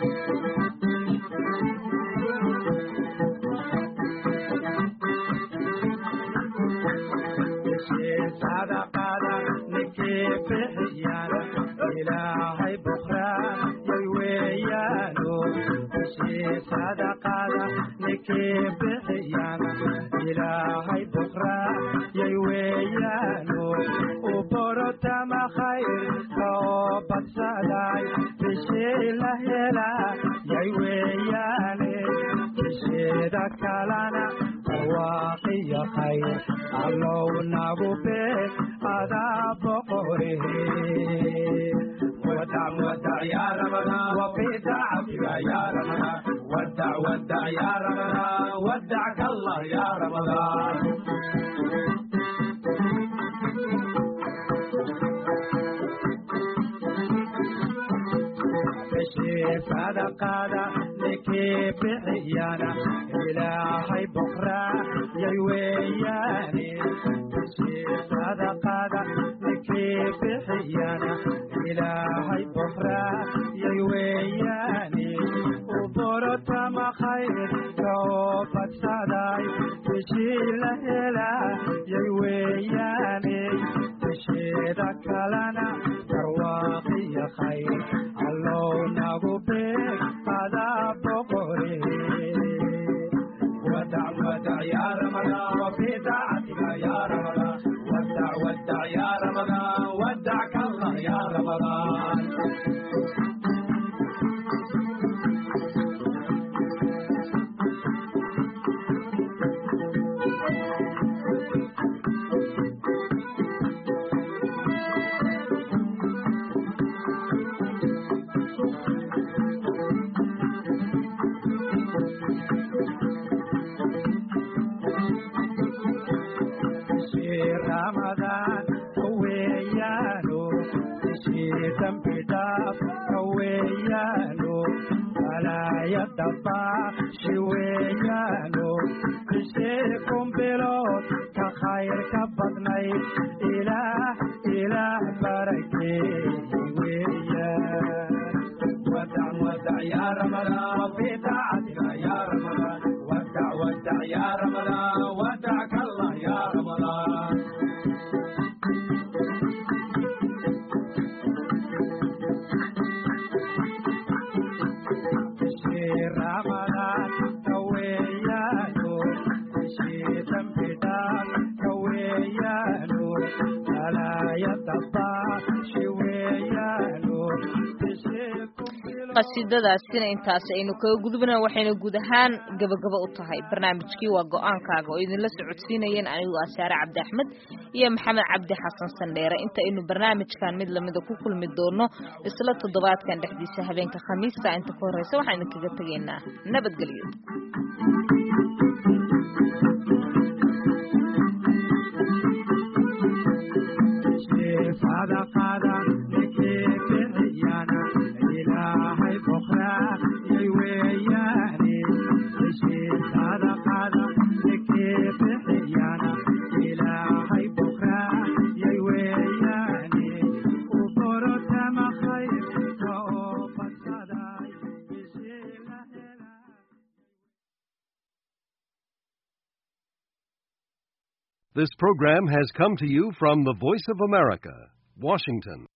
صدقنا نكيف حيانا إلهي بخران يويانو بشي صدقنا نكيف حيانا إلهي بخران يويانو وبرت ما خير توبت صداي بشي لهلا يوياني بشي دكالنا واقي خير allow nagu been adaa boqorehe ودع ودع يا رمضان وفي دعمك يا رمضان ودع ودع يا رمضان ودعك الله يا رمضان بشي صدقانا لكي بحيانا إلهي بكرة يا وياني بشي صدقانا لكي بحيانا إلهي بكرة يا وياني badsaday bishii la helaa yay weeyaane bisheeda kalena barwaaqiyo khayr allow nagu beeg adaa boqore ودع ودع يا رمضان وفي طاعتك يا رمضان ودع ودع يا رمضان ودعك الله يا رمضان bishii ramadaan kaweeyaano bishii dambi dhaaf kaweeyaano balaayada baashi weeyaano bishii kumbilood ka khayr ka badnayd ilaah ilaah barakeeyi weeyaan ودع ودع يا رمضان في طاعتك يا رمضان ودع ودع يا رمضان ودعك الله يا رمضان bishii ramadaan kaweeyaano bishii dambi dhaaf kaweeyaano balaayada baashi weeyaano bishii qasiidadaasina intaas aynu kaga gudubna waxayna guud ahaan gabagaba u tahay barnaamijkii waa go-aankaaga oo idinla socodsiinayeen anigu ah saare cabdi axmed iyo maxamed cabdi xasan sandheere inta aynu barnaamijkan mid lamida ku kulmi doono isla toddobaadkan dhexdiisa habeenka khamiista inta ka horeysa waxaan idinkaga tegaynaa nabadgelyo sadaqada ninkii bixiyana ilaahay boqraa yay weeyaane bishii sadaqada ninkii bixiyana ilaahay boqraa yay weeyaane u borotama khayrka oo badsaday bishii la helaa This program has come to you from the Voice of America, Washington.